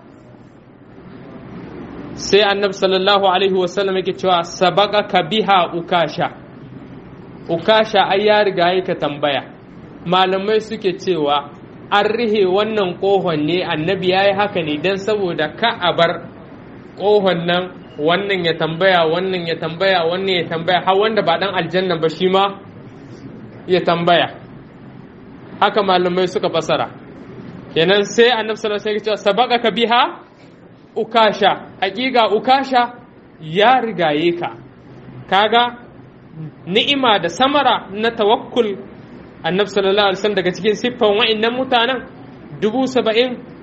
sai annabi sallallahu alaihi wasallam yake cewa sabaka ka biha ukasha ukasha ai ya riga ka tambaya malamai suke cewa an rihe wannan ƙohon ne annabi ya yi haka ne don saboda ka a bar ƙohon nan wannan ya tambaya wannan ya tambaya wannan ya tambaya har wanda ba ɗan aljanna ba shi ma ya tambaya haka malamai suka fasara kenan sai annabi sallallahu alaihi wasallam sabaka ka biha ukasha hakika ukasha ya rigaye ka kaga ni'ima da samara na tawakkul annabi sallallahu alaihi wasallam daga cikin siffan wa'annan mutanen dubu saba'in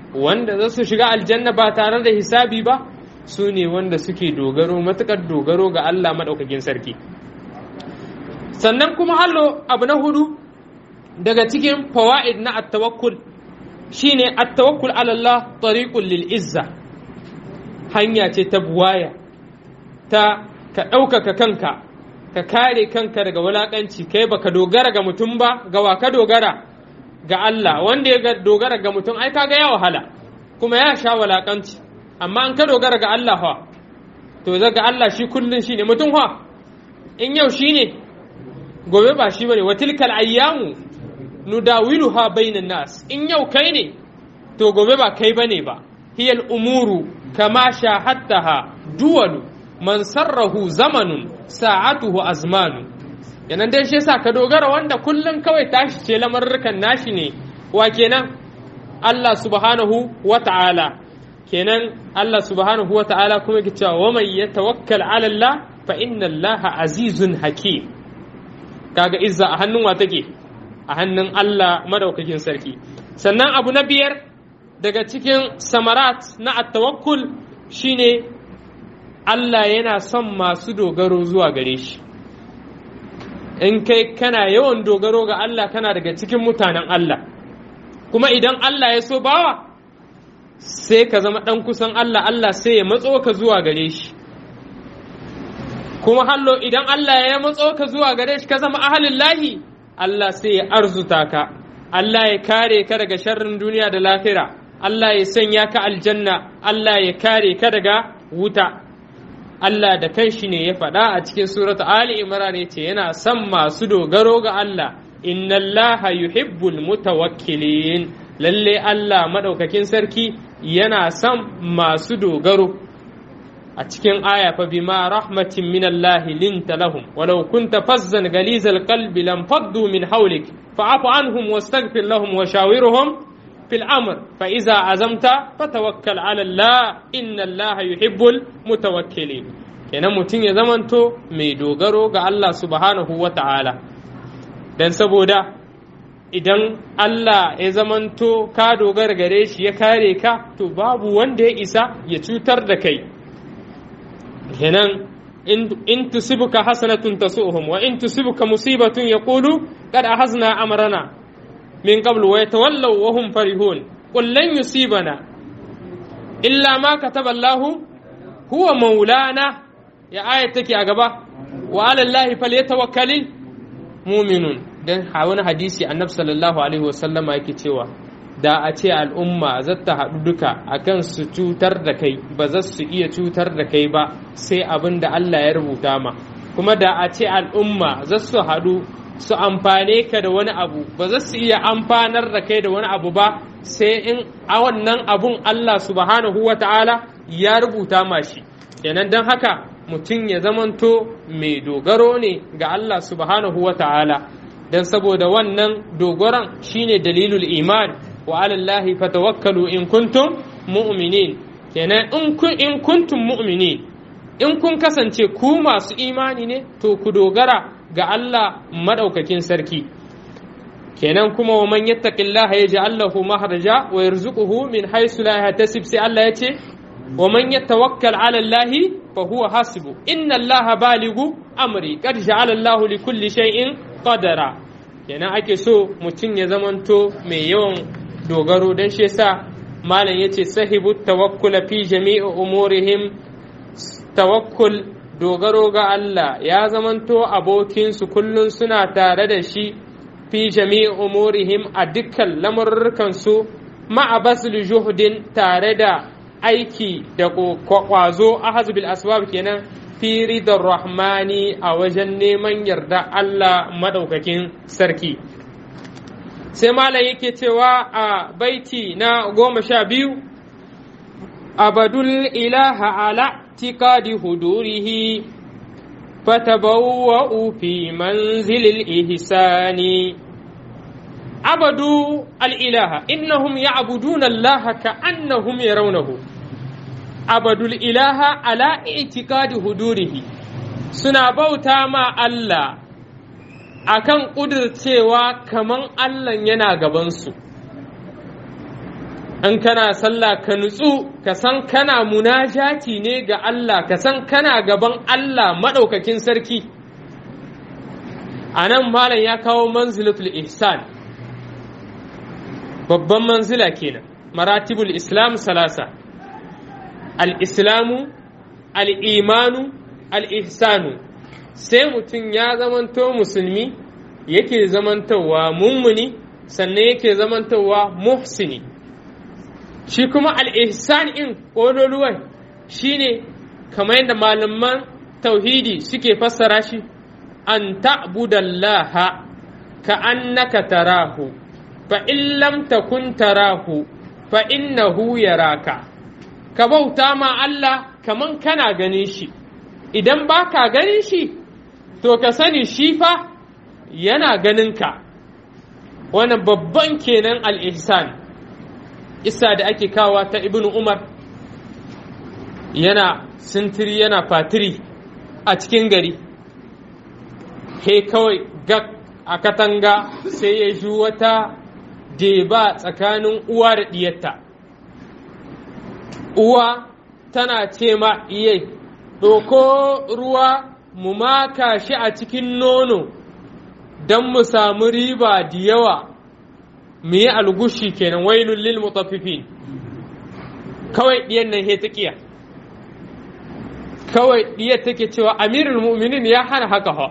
wanda za su shiga aljanna ba tare da hisabi ba su ne wanda suke dogaro matukar dogaro ga Allah maɗaukakin sarki sannan kuma hallo abu na hudu daga cikin fawa'id na at-tawakkul shine at-tawakkul ala Allah tariqul lil izza hanya ce ta buwaya ta ka ɗaukaka kanka ka kare kanka daga wulaƙanci kai baka dogara ga mutum ba ga wa ka dogara ga Allah wanda ya dogara ga mutum ai kaga ya wahala kuma ya sha wulaƙanci amma an ka dogara ga Allah fa to zaga Allah shi kullun shine mutum fa in yau shine gobe ba shi bane wa tilkal ayyamu nudawiluha bainan nas in yau kai ne to gobe ba kai bane ba hiyal umuru kama shahattaha duwalu man sarrahu zamanun sa'atuhu azmanu yanan dai shi yasa ka dogara wanda kullum kawai tashi ce lamarrukan nashi ne wa kenan Allah subhanahu wa ta'ala kenan Allah subhanahu wa ta'ala kuma yake cewa wa man yatawakkal 'ala Allah fa inna Allah azizun hakim kaga izza a hannun wa take a hannun Allah madaukakin sarki sannan abu na biyar daga cikin samarat na at-tawakkul shine Allah yana son masu dogaro zuwa gare shi in kai kana yawan dogaro ga Allah kana daga cikin mutanen Allah kuma idan Allah ya so bawa sai ka zama ɗan kusan Allah Allah sai ya matso ka zuwa gare shi kuma hallo idan Allah ya matso ka zuwa gare shi ka zama ahalin lahi Allah sai ya arzuta ka Allah ya kare ka daga sharrin duniya da lafira Allah ya sanya ka aljanna Allah ya kare ka daga wuta Allah da kanshi ne ya faɗa a cikin surata Ali Imran ya ce yana son masu dogaro ga Allah inna Allah yuhibbul mutawakkilin lalle Allah madaukakin sarki yana son masu dogaro a cikin aya fa bima rahmatin min Allah linta lahum walau kunta fazzan galizal qalbi lam faddu min hawlik fa'fu anhum wastaghfir lahum wa shawirhum fil amr fa iza azamta fatawakkal ala Allah inna Allah yuhibbul mutawakkilin kenan mutum ya zamanto mai dogaro ga Allah subhanahu wa ta'ala dan saboda idan Allah ya zamanto ka dogara gare shi ya kare ka to babu wanda ya isa ya cutar da kai kenan in tusibuka hasanatun tasuhum wa in tusibuka musibatun yaqulu qad ahazna amrana min qablu wa yatawallaw wa hum farihun qul lan yusibana illa ma kataba Allah huwa maulana ya ayat take a gaba wa ala Allah falyatawakkalul mu'minun dan wani hadisi annabi sallallahu alaihi wasallama yake cewa da a ce al'umma za ta haɗu duka akan su cutar da kai ba za su iya cutar da kai ba sai abin da Allah ya rubuta ma kuma da a ce al'umma za su haɗu su amfane ka da wani abu ba za su iya amfanar da kai da wani abu ba sai in a wannan abun Allah subhanahu wa ta'ala ya rubuta ma shi kenan don haka mutum ya zamanto mai dogaro ne ga Allah subhanahu wa ta'ala don saboda wannan dogoron shine dalilul iman wa alallahi fatawakkalu in kuntum mu'minin kenan in kuntum mu'minin in kun kasance ku masu imani ne to ku dogara ga Allah madaukakin sarki kenan kuma wa man yattaqillaha yaj'al lahu mahraja wa yarzuquhu min haythu la yahtasib sai Allah ya ce wa man yatawakkal 'ala Allah fa huwa hasibu inna Allah baligu amri qad ja'ala Allah li kulli shay'in qadara kenan ake so mutum ya zamanto mai yawan dogaro don shi yasa malam yace sahibu tawakkul fi jami'i umurihim tawakkul dogaro ga Allah ya zamanto abokinsu kullum suna tare da shi fi jami'i umurihim a dukkan lamurrukansu ma'a basul juhdin tare da aiki da kwazo a bil asbab kenan fi ridar rahmani a wajen neman yarda Allah madaukakin sarki sai malam yake cewa a baiti na goma sha biyu abadul ilaha ala tikadi hudurihi fatabawwa'u fi manzilil ihsani abadu al'ilaha innahum ya'buduna Allah ka'annahum yarawnahu abadul ilaha ala itikadi hudurihi suna bauta ma Allah akan ƙudurcewa kaman Allah yana gabansu in kana sallah ka nutsu ka san kana munajati ne ga Allah ka san kana gaban Allah maɗaukakin sarki a nan malam ya kawo manzilatul ihsan babban manzila kenan maratibul islam salasa al-islamu al-imanu al-ihsanu sai mutum ya zamanto musulmi yake zamantowa mummuni sannan yake zamantowa muhsini shi kuma al-ihsan in ƙololuwan shine kamar yadda malaman tauhidi suke fassara shi an ta'budallaha ka annaka tarahu fa in lam takun tarahu fa innahu yaraka ka bauta ma Allah kaman kana ganin shi idan baka ganin shi to ka sani shi fa yana ganin ka wannan babban kenan al-ihsan isa da ake kawa ta ibnu umar yana sintiri yana fatiri a cikin gari he kawai gak a katanga sai ya ji wata deba tsakanin uwa da ɗiyarta uwa tana ce ma iyai ɗoko ruwa mu maka shi a cikin nono don mu samu riba da yawa mu yi algushi kenan wailun lil mutaffifin kawai ɗiyan nan he ta ƙiya kawai ɗiyar take cewa amirul mu'minin ya hana haka ha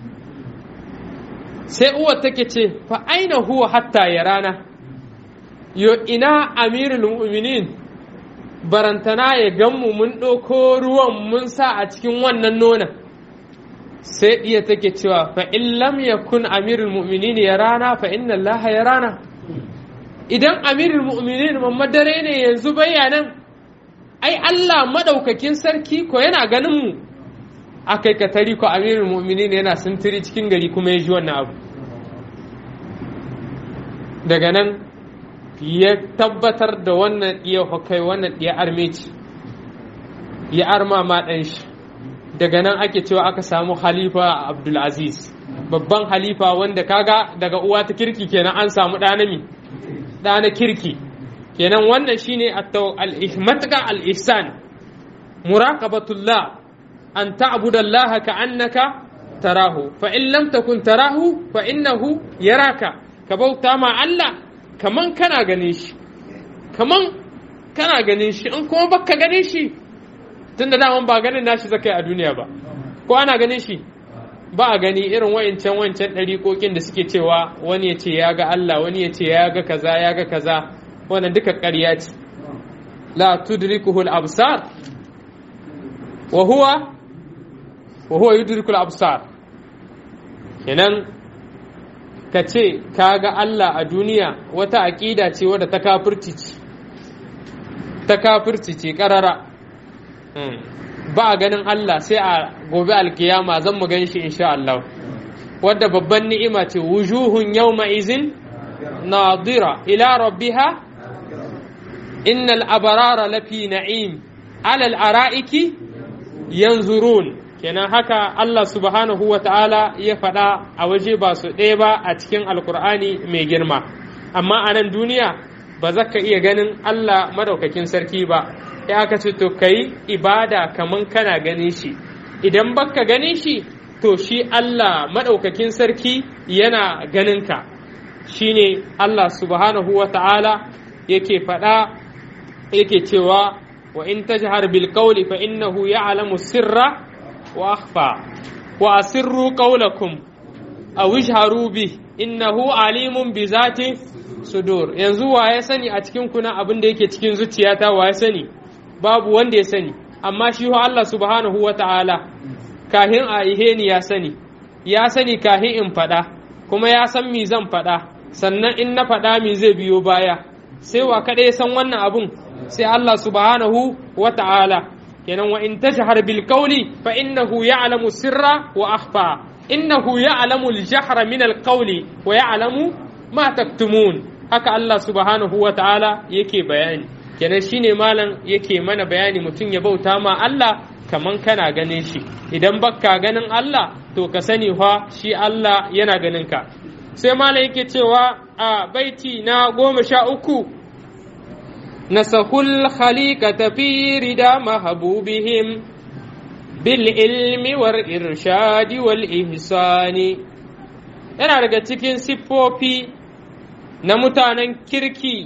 sai uwar take ce fa aina huwa hatta ya rana yo ina amirul mu'minin barantana ya ganmu mun ɗauko ruwan mun sa a cikin wannan nonon sai ɗiya take cewa fa in lam yakun amirul mu'minin ya rana fa inna allaha ya rana idan amirul mu'minin mamma dare ne yanzu bayanan ai Allah madaukakin sarki ko yana ganin mu akai ka tari ko amirul mu'minin yana sintiri cikin gari kuma ya ji wannan abu daga nan ya tabbatar da wannan iya hukai wannan iya armeci ya arma ma ɗan shi daga nan ake cewa aka samu halifa abdulaziz babban halifa wanda kaga daga uwa ta kirki kenan an samu ɗanami ɗana kirki kenan wannan shine al-ihmatka al-ihsan muraqabatullah an ta'budallaha ka'annaka tarahu fa in lam takun tarahu fa innahu yaraka ka bauta ma Allah kaman kana ganin shi kaman kana ganin shi in kuma baka ganin shi tunda daman ba ganin nashi zakai a duniya ba ko ana ganin shi ba a gani irin wayancan wancan ɗariƙoƙin da suke cewa wani ya ce ya ga Allah wani ya ce ya ga kaza ya ga kaza wannan duka ƙarya ce la tudrikuhu al-absar wa huwa wa huwa yudriku al-absar kenan ka ce ka ga Allah a duniya wata aƙida ce wadda ta kafirci ce ta kafirci ce ƙarara ba a ganin Allah sai a gobe alkiyama zan mu gan shi insha Allah wadda babban ni'ima ce wujuhun yawma izin nadira ila rabbiha innal abarara lafi na'im alal ara'iki yanzurun kenan haka Allah subhanahu wa ta'ala ya faɗa a waje ba su ɗaya ba a cikin alkur'ani mai girma amma a nan duniya ba za ka iya ganin Allah madaukakin sarki ba ya aka ce to kai ibada kaman kana ganin shi idan baka ganin shi to shi Allah madaukakin sarki yana ganin ka shine Allah subhanahu wa ta'ala yake faɗa yake cewa wa in tajhar bil qawli fa innahu ya'lamu sirra wa akhfa wa asirru qawlakum aw ijharu bi innahu alimun bi zati sudur yanzu wa ya sani a cikin kuna abin da yake cikin zuciyata wa ya sani babu wanda ya sani amma shi ho Allah subhanahu wa ta'ala kahin a ihe ni ya sani ya sani kahin in faɗa kuma ya san mi zan faɗa sannan in na faɗa mi zai biyo baya sai wa kaɗai san wannan abun sai Allah subhanahu wa ta'ala kenan wa in tajhar bil qawli fa innahu ya'lamu sirra wa akhfa innahu ya'lamu al jahra min al qawli wa ya'lamu ma taktumun haka Allah subhanahu wa ta'ala yake bayani kenan shine malam yake mana bayani mutum ya bauta ma Allah kaman kana ganin shi idan bakka ganin Allah to ka sani fa shi Allah yana ganin ka sai malam yake cewa a baiti na goma sha uku نسخوا الخليقة في ردى محبوبهم بالعلم والإرشاد والإحسان yana daga cikin siffofi na mutanen kirki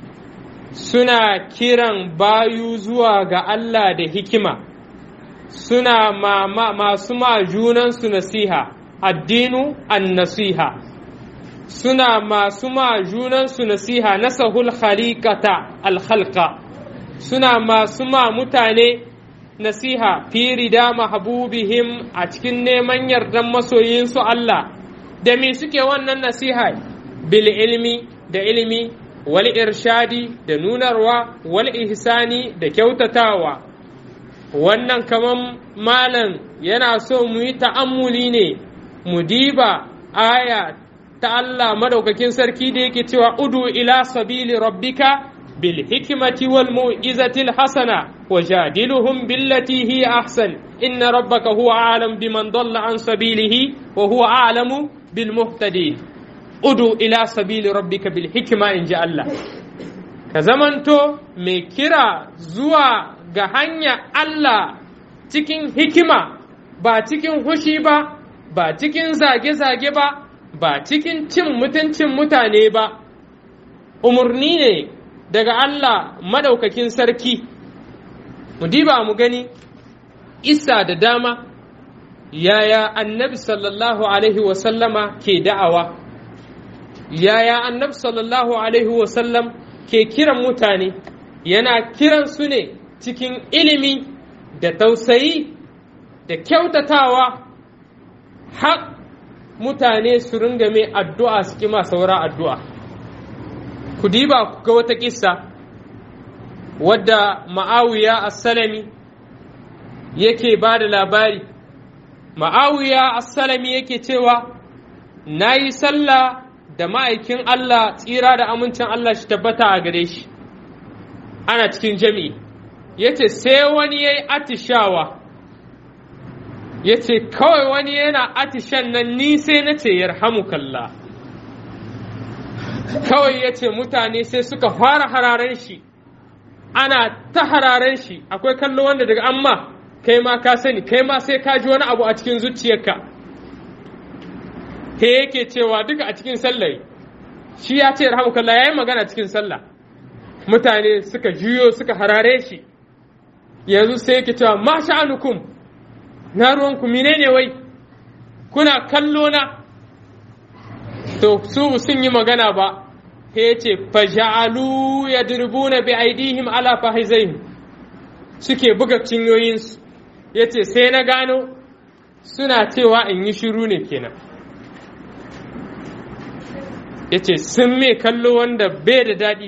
suna kiran bayu zuwa ga Allah da hikima suna ma, ma, masu ma junansu nasiha addinu an nasiha suna masu ma junansu nasiha nasahul khaliqata alkhalqa suna masu ma mutane nasiha fi rida mahabubihim a cikin neman yardan masoyinsu Allah da me suke wannan nasiha bil ilmi da ilmi wal irshadi da nunarwa wal ihsani da kyautatawa wannan kaman malam yana so mu yi ta'ammuli ne mu diba aya ta Allah madaukakin sarki da yake cewa udu ila sabili rabbika bil hikmati wal mu'izati al hasana wajadiluhum billati hi ahsan inna rabbaka huwa a'lam biman dalla an sabilihi wa huwa a'lamu bil muhtadin udu ila sabili rabbika bil hikma in ji Allah ka zamanto mai kira zuwa ga hanya Allah cikin hikima ba cikin hushi ba ba cikin zage-zage ba ba cikin cin mutuncin mutane ba umarni ne daga Allah madaukakin sarki mu diba mu gani isa da dama yaya annabi sallallahu alaihi wasallama ke da'awa yaya annabi sallallahu alaihi wasallam ke kiran mutane yana kiran su ne cikin ilimi da tausayi da kyautatawa har mutane su ringa mai addu'a su kima saura addu'a ku diba ku ga wata kissa wadda ma'awiya as-salami yake ba da labari ma'awiya as-salami yake cewa na yi sallah da ma'aikin Allah tsira da amincin Allah shi tabbata a gare shi ana cikin jami'i ya ce sai wani ya yi atishawa ya ce kawai wani yana atishan nan ni sai na ce kalla. kawai ya ce mutane sai suka fara hararen shi ana ta hararen shi akwai kallo wanda daga amma kai ma ka sani kai ma sai ka ji wani abu a cikin zuciyarka he yake cewa duka a cikin sallah shi ya ce rahmukallah yayi magana cikin sallah mutane suka juyo suka harare shi yanzu sai yake cewa ma sha'anukum na ruwanku menene wai kuna kallo na to su sun yi magana ba he yace faja'alu yadribuna bi aidihim ala fahizaihim suke buga cinyoyinsu yace sai na gano suna cewa in yi shiru ne kenan ya ce sun me kallo wanda bai da daɗi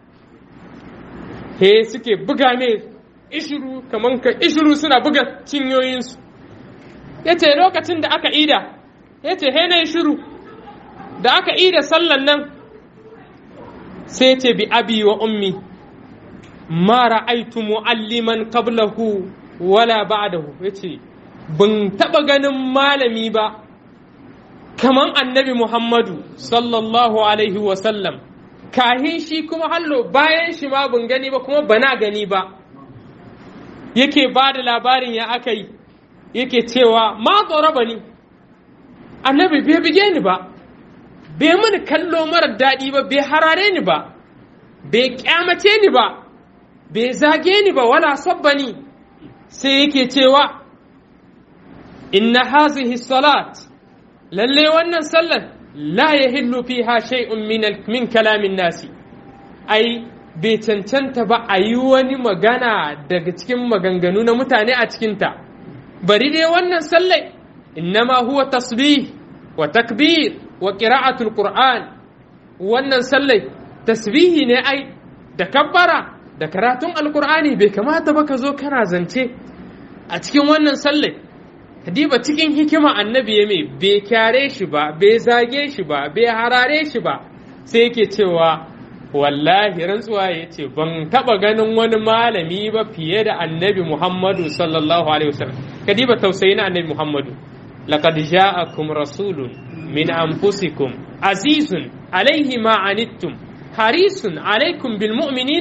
he suke buga me ishiru kamar ka ishiru suna buga cinyoyinsu ya ce lokacin da aka ida ya ce he na shiru da aka ida sallan nan sai ce bi abi wa ummi ma ra'aitu mu'alliman qablahu wala ba'dahu yace ban taba ganin malami ba kaman annabi Muhammadu sallallahu Alaihi wasallam, kahin shi kuma hallo bayan shi ma ban gani ba kuma bana gani ba, yake ba da labarin ya aka yi, yake cewa ma ba ni, annabi bai bige ni ba, bai mini kallo mara daɗi ba, bai harare ni ba, bai kyamace ni ba, bai zage ni ba, wala sabba ni, sai yake cewa, inna hazihi salat. lalle wannan sallar la ya hillu fiha shay'un min kalamin nasi ai bai cancanta ba a yi wani magana daga cikin maganganu na mutane a cikinta bari dai wannan sallar innama huwa tasbih wa takbir wa qira'atul qur'an wannan sallar tasbihi ne ai da kabbara da karatun alqur'ani bai kamata ba ka zo kana zance a cikin wannan sallar Hadiba cikin hikima annabi ya mai bai kyare shi ba, bai zage shi ba, bai harare shi ba, sai yake cewa wallahi rantsuwa ya ce ban taba ganin wani malami ba fiye da annabi Muhammadu sallallahu alaihi wasallam. Kadiba tausayi na annabi Muhammadu. Laqad ja'akum rasulun min anfusikum azizun alaihi ma anittum harisun alaikum bil mu'minina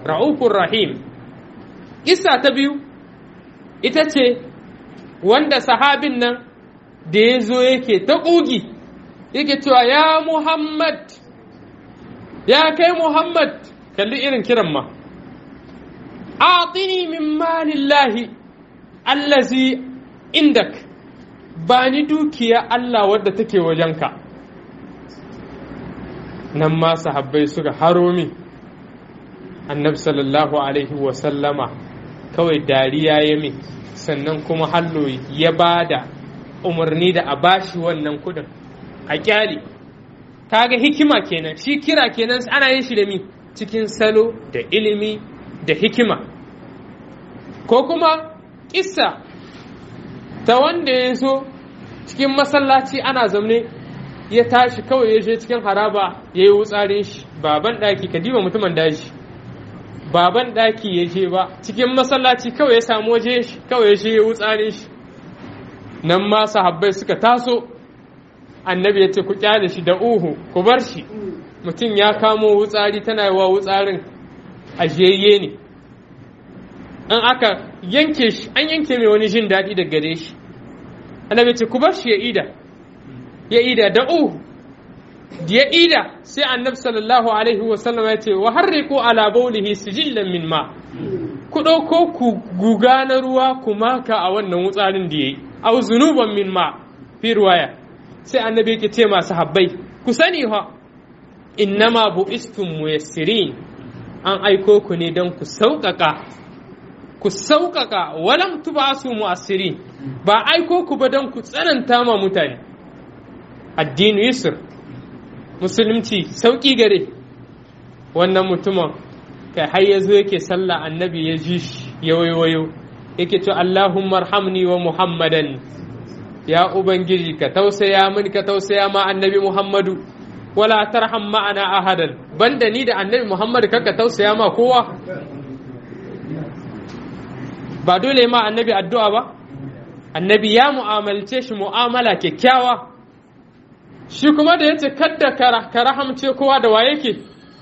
ra'ufur rahim kissa ta biyu ita ce wanda sahabin nan da ya zo yake ta ƙugi yake cewa ya muhammad ya kai muhammad kalli irin kiran ma atini min malillahi allazi indak ba ni dukiya Allah wadda take wajenka nan ma sahabbai suka haro min annabi sallallahu alaihi wasallama kawai dariya ya min sannan kuma hallo ya ba da umarni da a bashi wannan kudin a kyali kaga hikima kenan shi kira kenan ana yin shi da mi cikin salo da ilimi da hikima ko kuma kissa ta wanda ya so cikin masallaci ana zaune ya tashi kawai ya je cikin haraba ya yi wutsarin shi baban ɗaki ka diba mutumin daji baban ɗaki ya je ba cikin masallaci kawai ya samu waje shi kawai ya je ya wutsarin shi nan ma sahabbai suka taso annabi ya ce ku kyale shi da uhu ku bar shi mutum ya kamo wutsari tana yi wa wutsarin ajiyayye ne an aka yanke shi an yanke mai wani jin daɗi da gare shi annabi ce ku bar shi ya ida ya ida da uhu da ya ida sai annabi sallallahu alaihi wa sallam ya ce wa harriqu ala bawlihi sijillan min ma ku ɗauko ku guga na ruwa ku maka a wannan wutsarin da yayi aw zunuban min ma fi ruwaya sai annabi yake ce masu habbai ku sani ha innama bu'istum muyassirin an aiko ku ne don ku sauƙaƙa ku sauƙaƙa walam tubasu mu'assirin ba aiko ku ba don ku tsananta ma mutane addini yusr musulunci sauƙi gare wannan mutumin kai har ya zo yake sallah annabi ya ji shi ya wayo yake ce Allahumma arhamni wa Muhammadan ya ubangiji ka tausaya min ka tausaya ma annabi Muhammadu wala tarham ma'ana ahadan banda ni da annabi Muhammadu kanka tausaya ma kowa ba dole ma annabi addu'a ba annabi ya mu'amalce shi mu'amala kyakkyawa shi kuma da yace kadda ka rahamce kowa da waye ke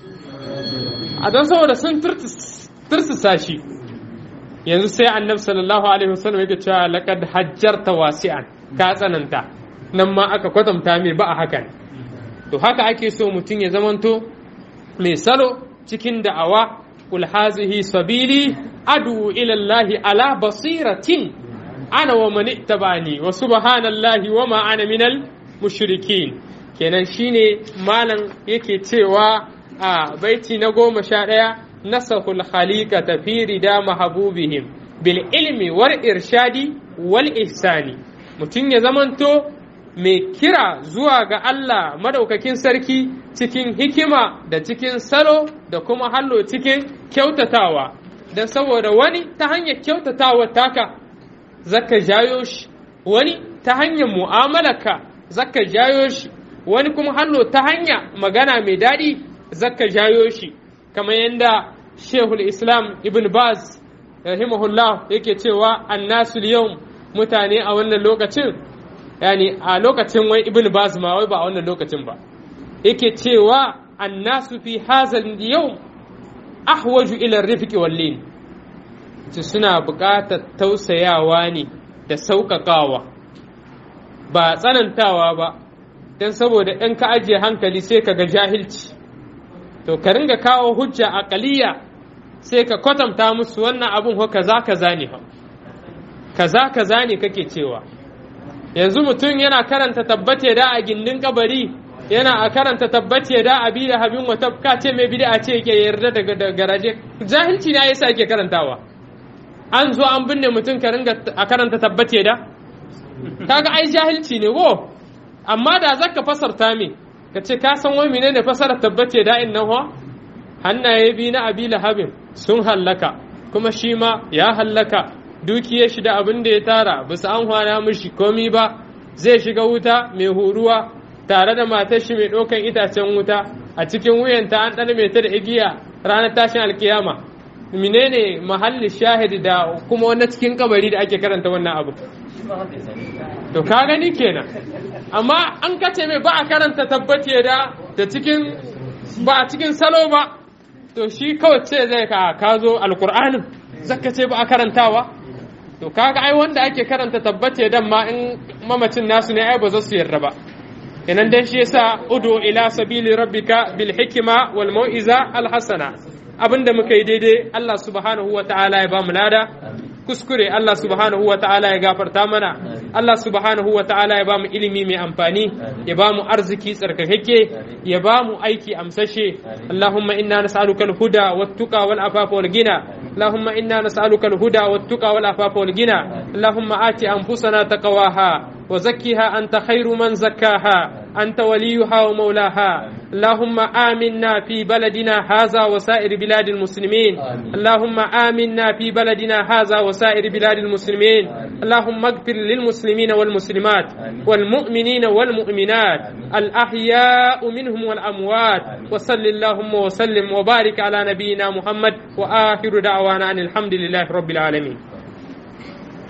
a don saboda sun tursasa shi yanzu sai annabi sallallahu alaihi wasallam yake cewa laqad hajjarta wasi'an ka tsananta nan ma aka kwatanta mai ba a hakan to haka ake so mutum ya zamanto mai salo cikin da'awa kul hazihi sabili adu ila Allah ala basiratin ana wa man ittabani wa subhanallahi wa ma ana minal mushrikin kenan shine malam yake cewa a baiti na goma sha ɗaya nasahul khaliqata fi rida mahabubihim bil ilmi wal irshadi wal ihsani mutum ya zamanto mai kira zuwa ga Allah madaukakin sarki cikin hikima da cikin salo da kuma hallo cikin kyautatawa don saboda wani ta hanyar kyautatawa taka zaka jayo shi wani ta hanyar mu'amalarka zaka jayo shi wani kuma hallo ta hanya magana mai daɗi zaka jayo shi kamar yadda shehul islam ibn baz rahimahullah yake cewa annasu yau mutane a wannan lokacin yani a lokacin wai ibn baz ma wai ba a wannan lokacin ba yake cewa annasu fi hazal yau ahwaju ila rifqi wallin ce suna buƙatar tausayawa ne da sauƙaƙawa ba tsanantawa ba don saboda in ka ajiye hankali sai ka ga jahilci to ka ringa kawo hujja aqaliya sai ka kwatanta musu wannan abun ko kaza kaza ne fa kaza kaza ne kake cewa yanzu mutum yana karanta tabbate da a gindin kabari yana a karanta tabbace da a bi da habin wata ka ce mai bid'a ce yake yarda daga garaje jahilci ne yasa yake karantawa an zo an binne mutum ka ringa a karanta tabbace da kaga ai jahilci ne wo amma da zaka fasarta me ka ce ka san wai menene fasarar tabbace da in nan hannaye bi na abi lahabin sun hallaka kuma shi ma ya hallaka dukiyar shi da abin da ya tara bisa an hwana mishi komi ba zai shiga wuta mai huruwa tare da matar shi mai ɗaukan itacen wuta a cikin wuyanta an ɗan mai ta da igiya ranar tashin alkiyama menene mahalli shahidi da kuma wani cikin kabari da ake karanta wannan abu to ka gani kenan amma an kace mai ba a karanta tabbace da da cikin ba a cikin salo ba to to shi kawai ce zai ka ka zo alkur'anin zaka ce ba a karantawa to kaga ai wanda ake karanta tabbace dan ma in mamacin nasu ne ai ba za su yarda ba kenan dai shi yasa udu ila sabili rabbika bil hikma wal mau'iza al hasana abinda muka yi daidai Allah subhanahu wa ta'ala ya ba mu lada kuskure Allah subhanahu wa ta'ala ya gafarta mana Allah subhanahu wa ta'ala ya ba mu ilimi mai amfani ya ba mu arziki tsarkakeke ya ba mu aiki amsashe Allahumma inna nas'aluka al-huda wat-tuqa wal-afafa wal-ghina اللهم إنا نسألك الهدى والتقى والعفاف والغنى اللهم آت أنفسنا تقواها وزكها أنت خير من زكاها أنت وليها ومولاها اللهم آمنا في بلدنا هذا وسائر بلاد المسلمين اللهم آمنا في بلدنا هذا وسائر بلاد المسلمين اللهم اغفر للمسلمين والمسلمات والمؤمنين والمؤمنات الأحياء منهم والأموات وصل اللهم وسلم وبارك على نبينا محمد وآخر دعوانا أن الحمد لله رب العالمين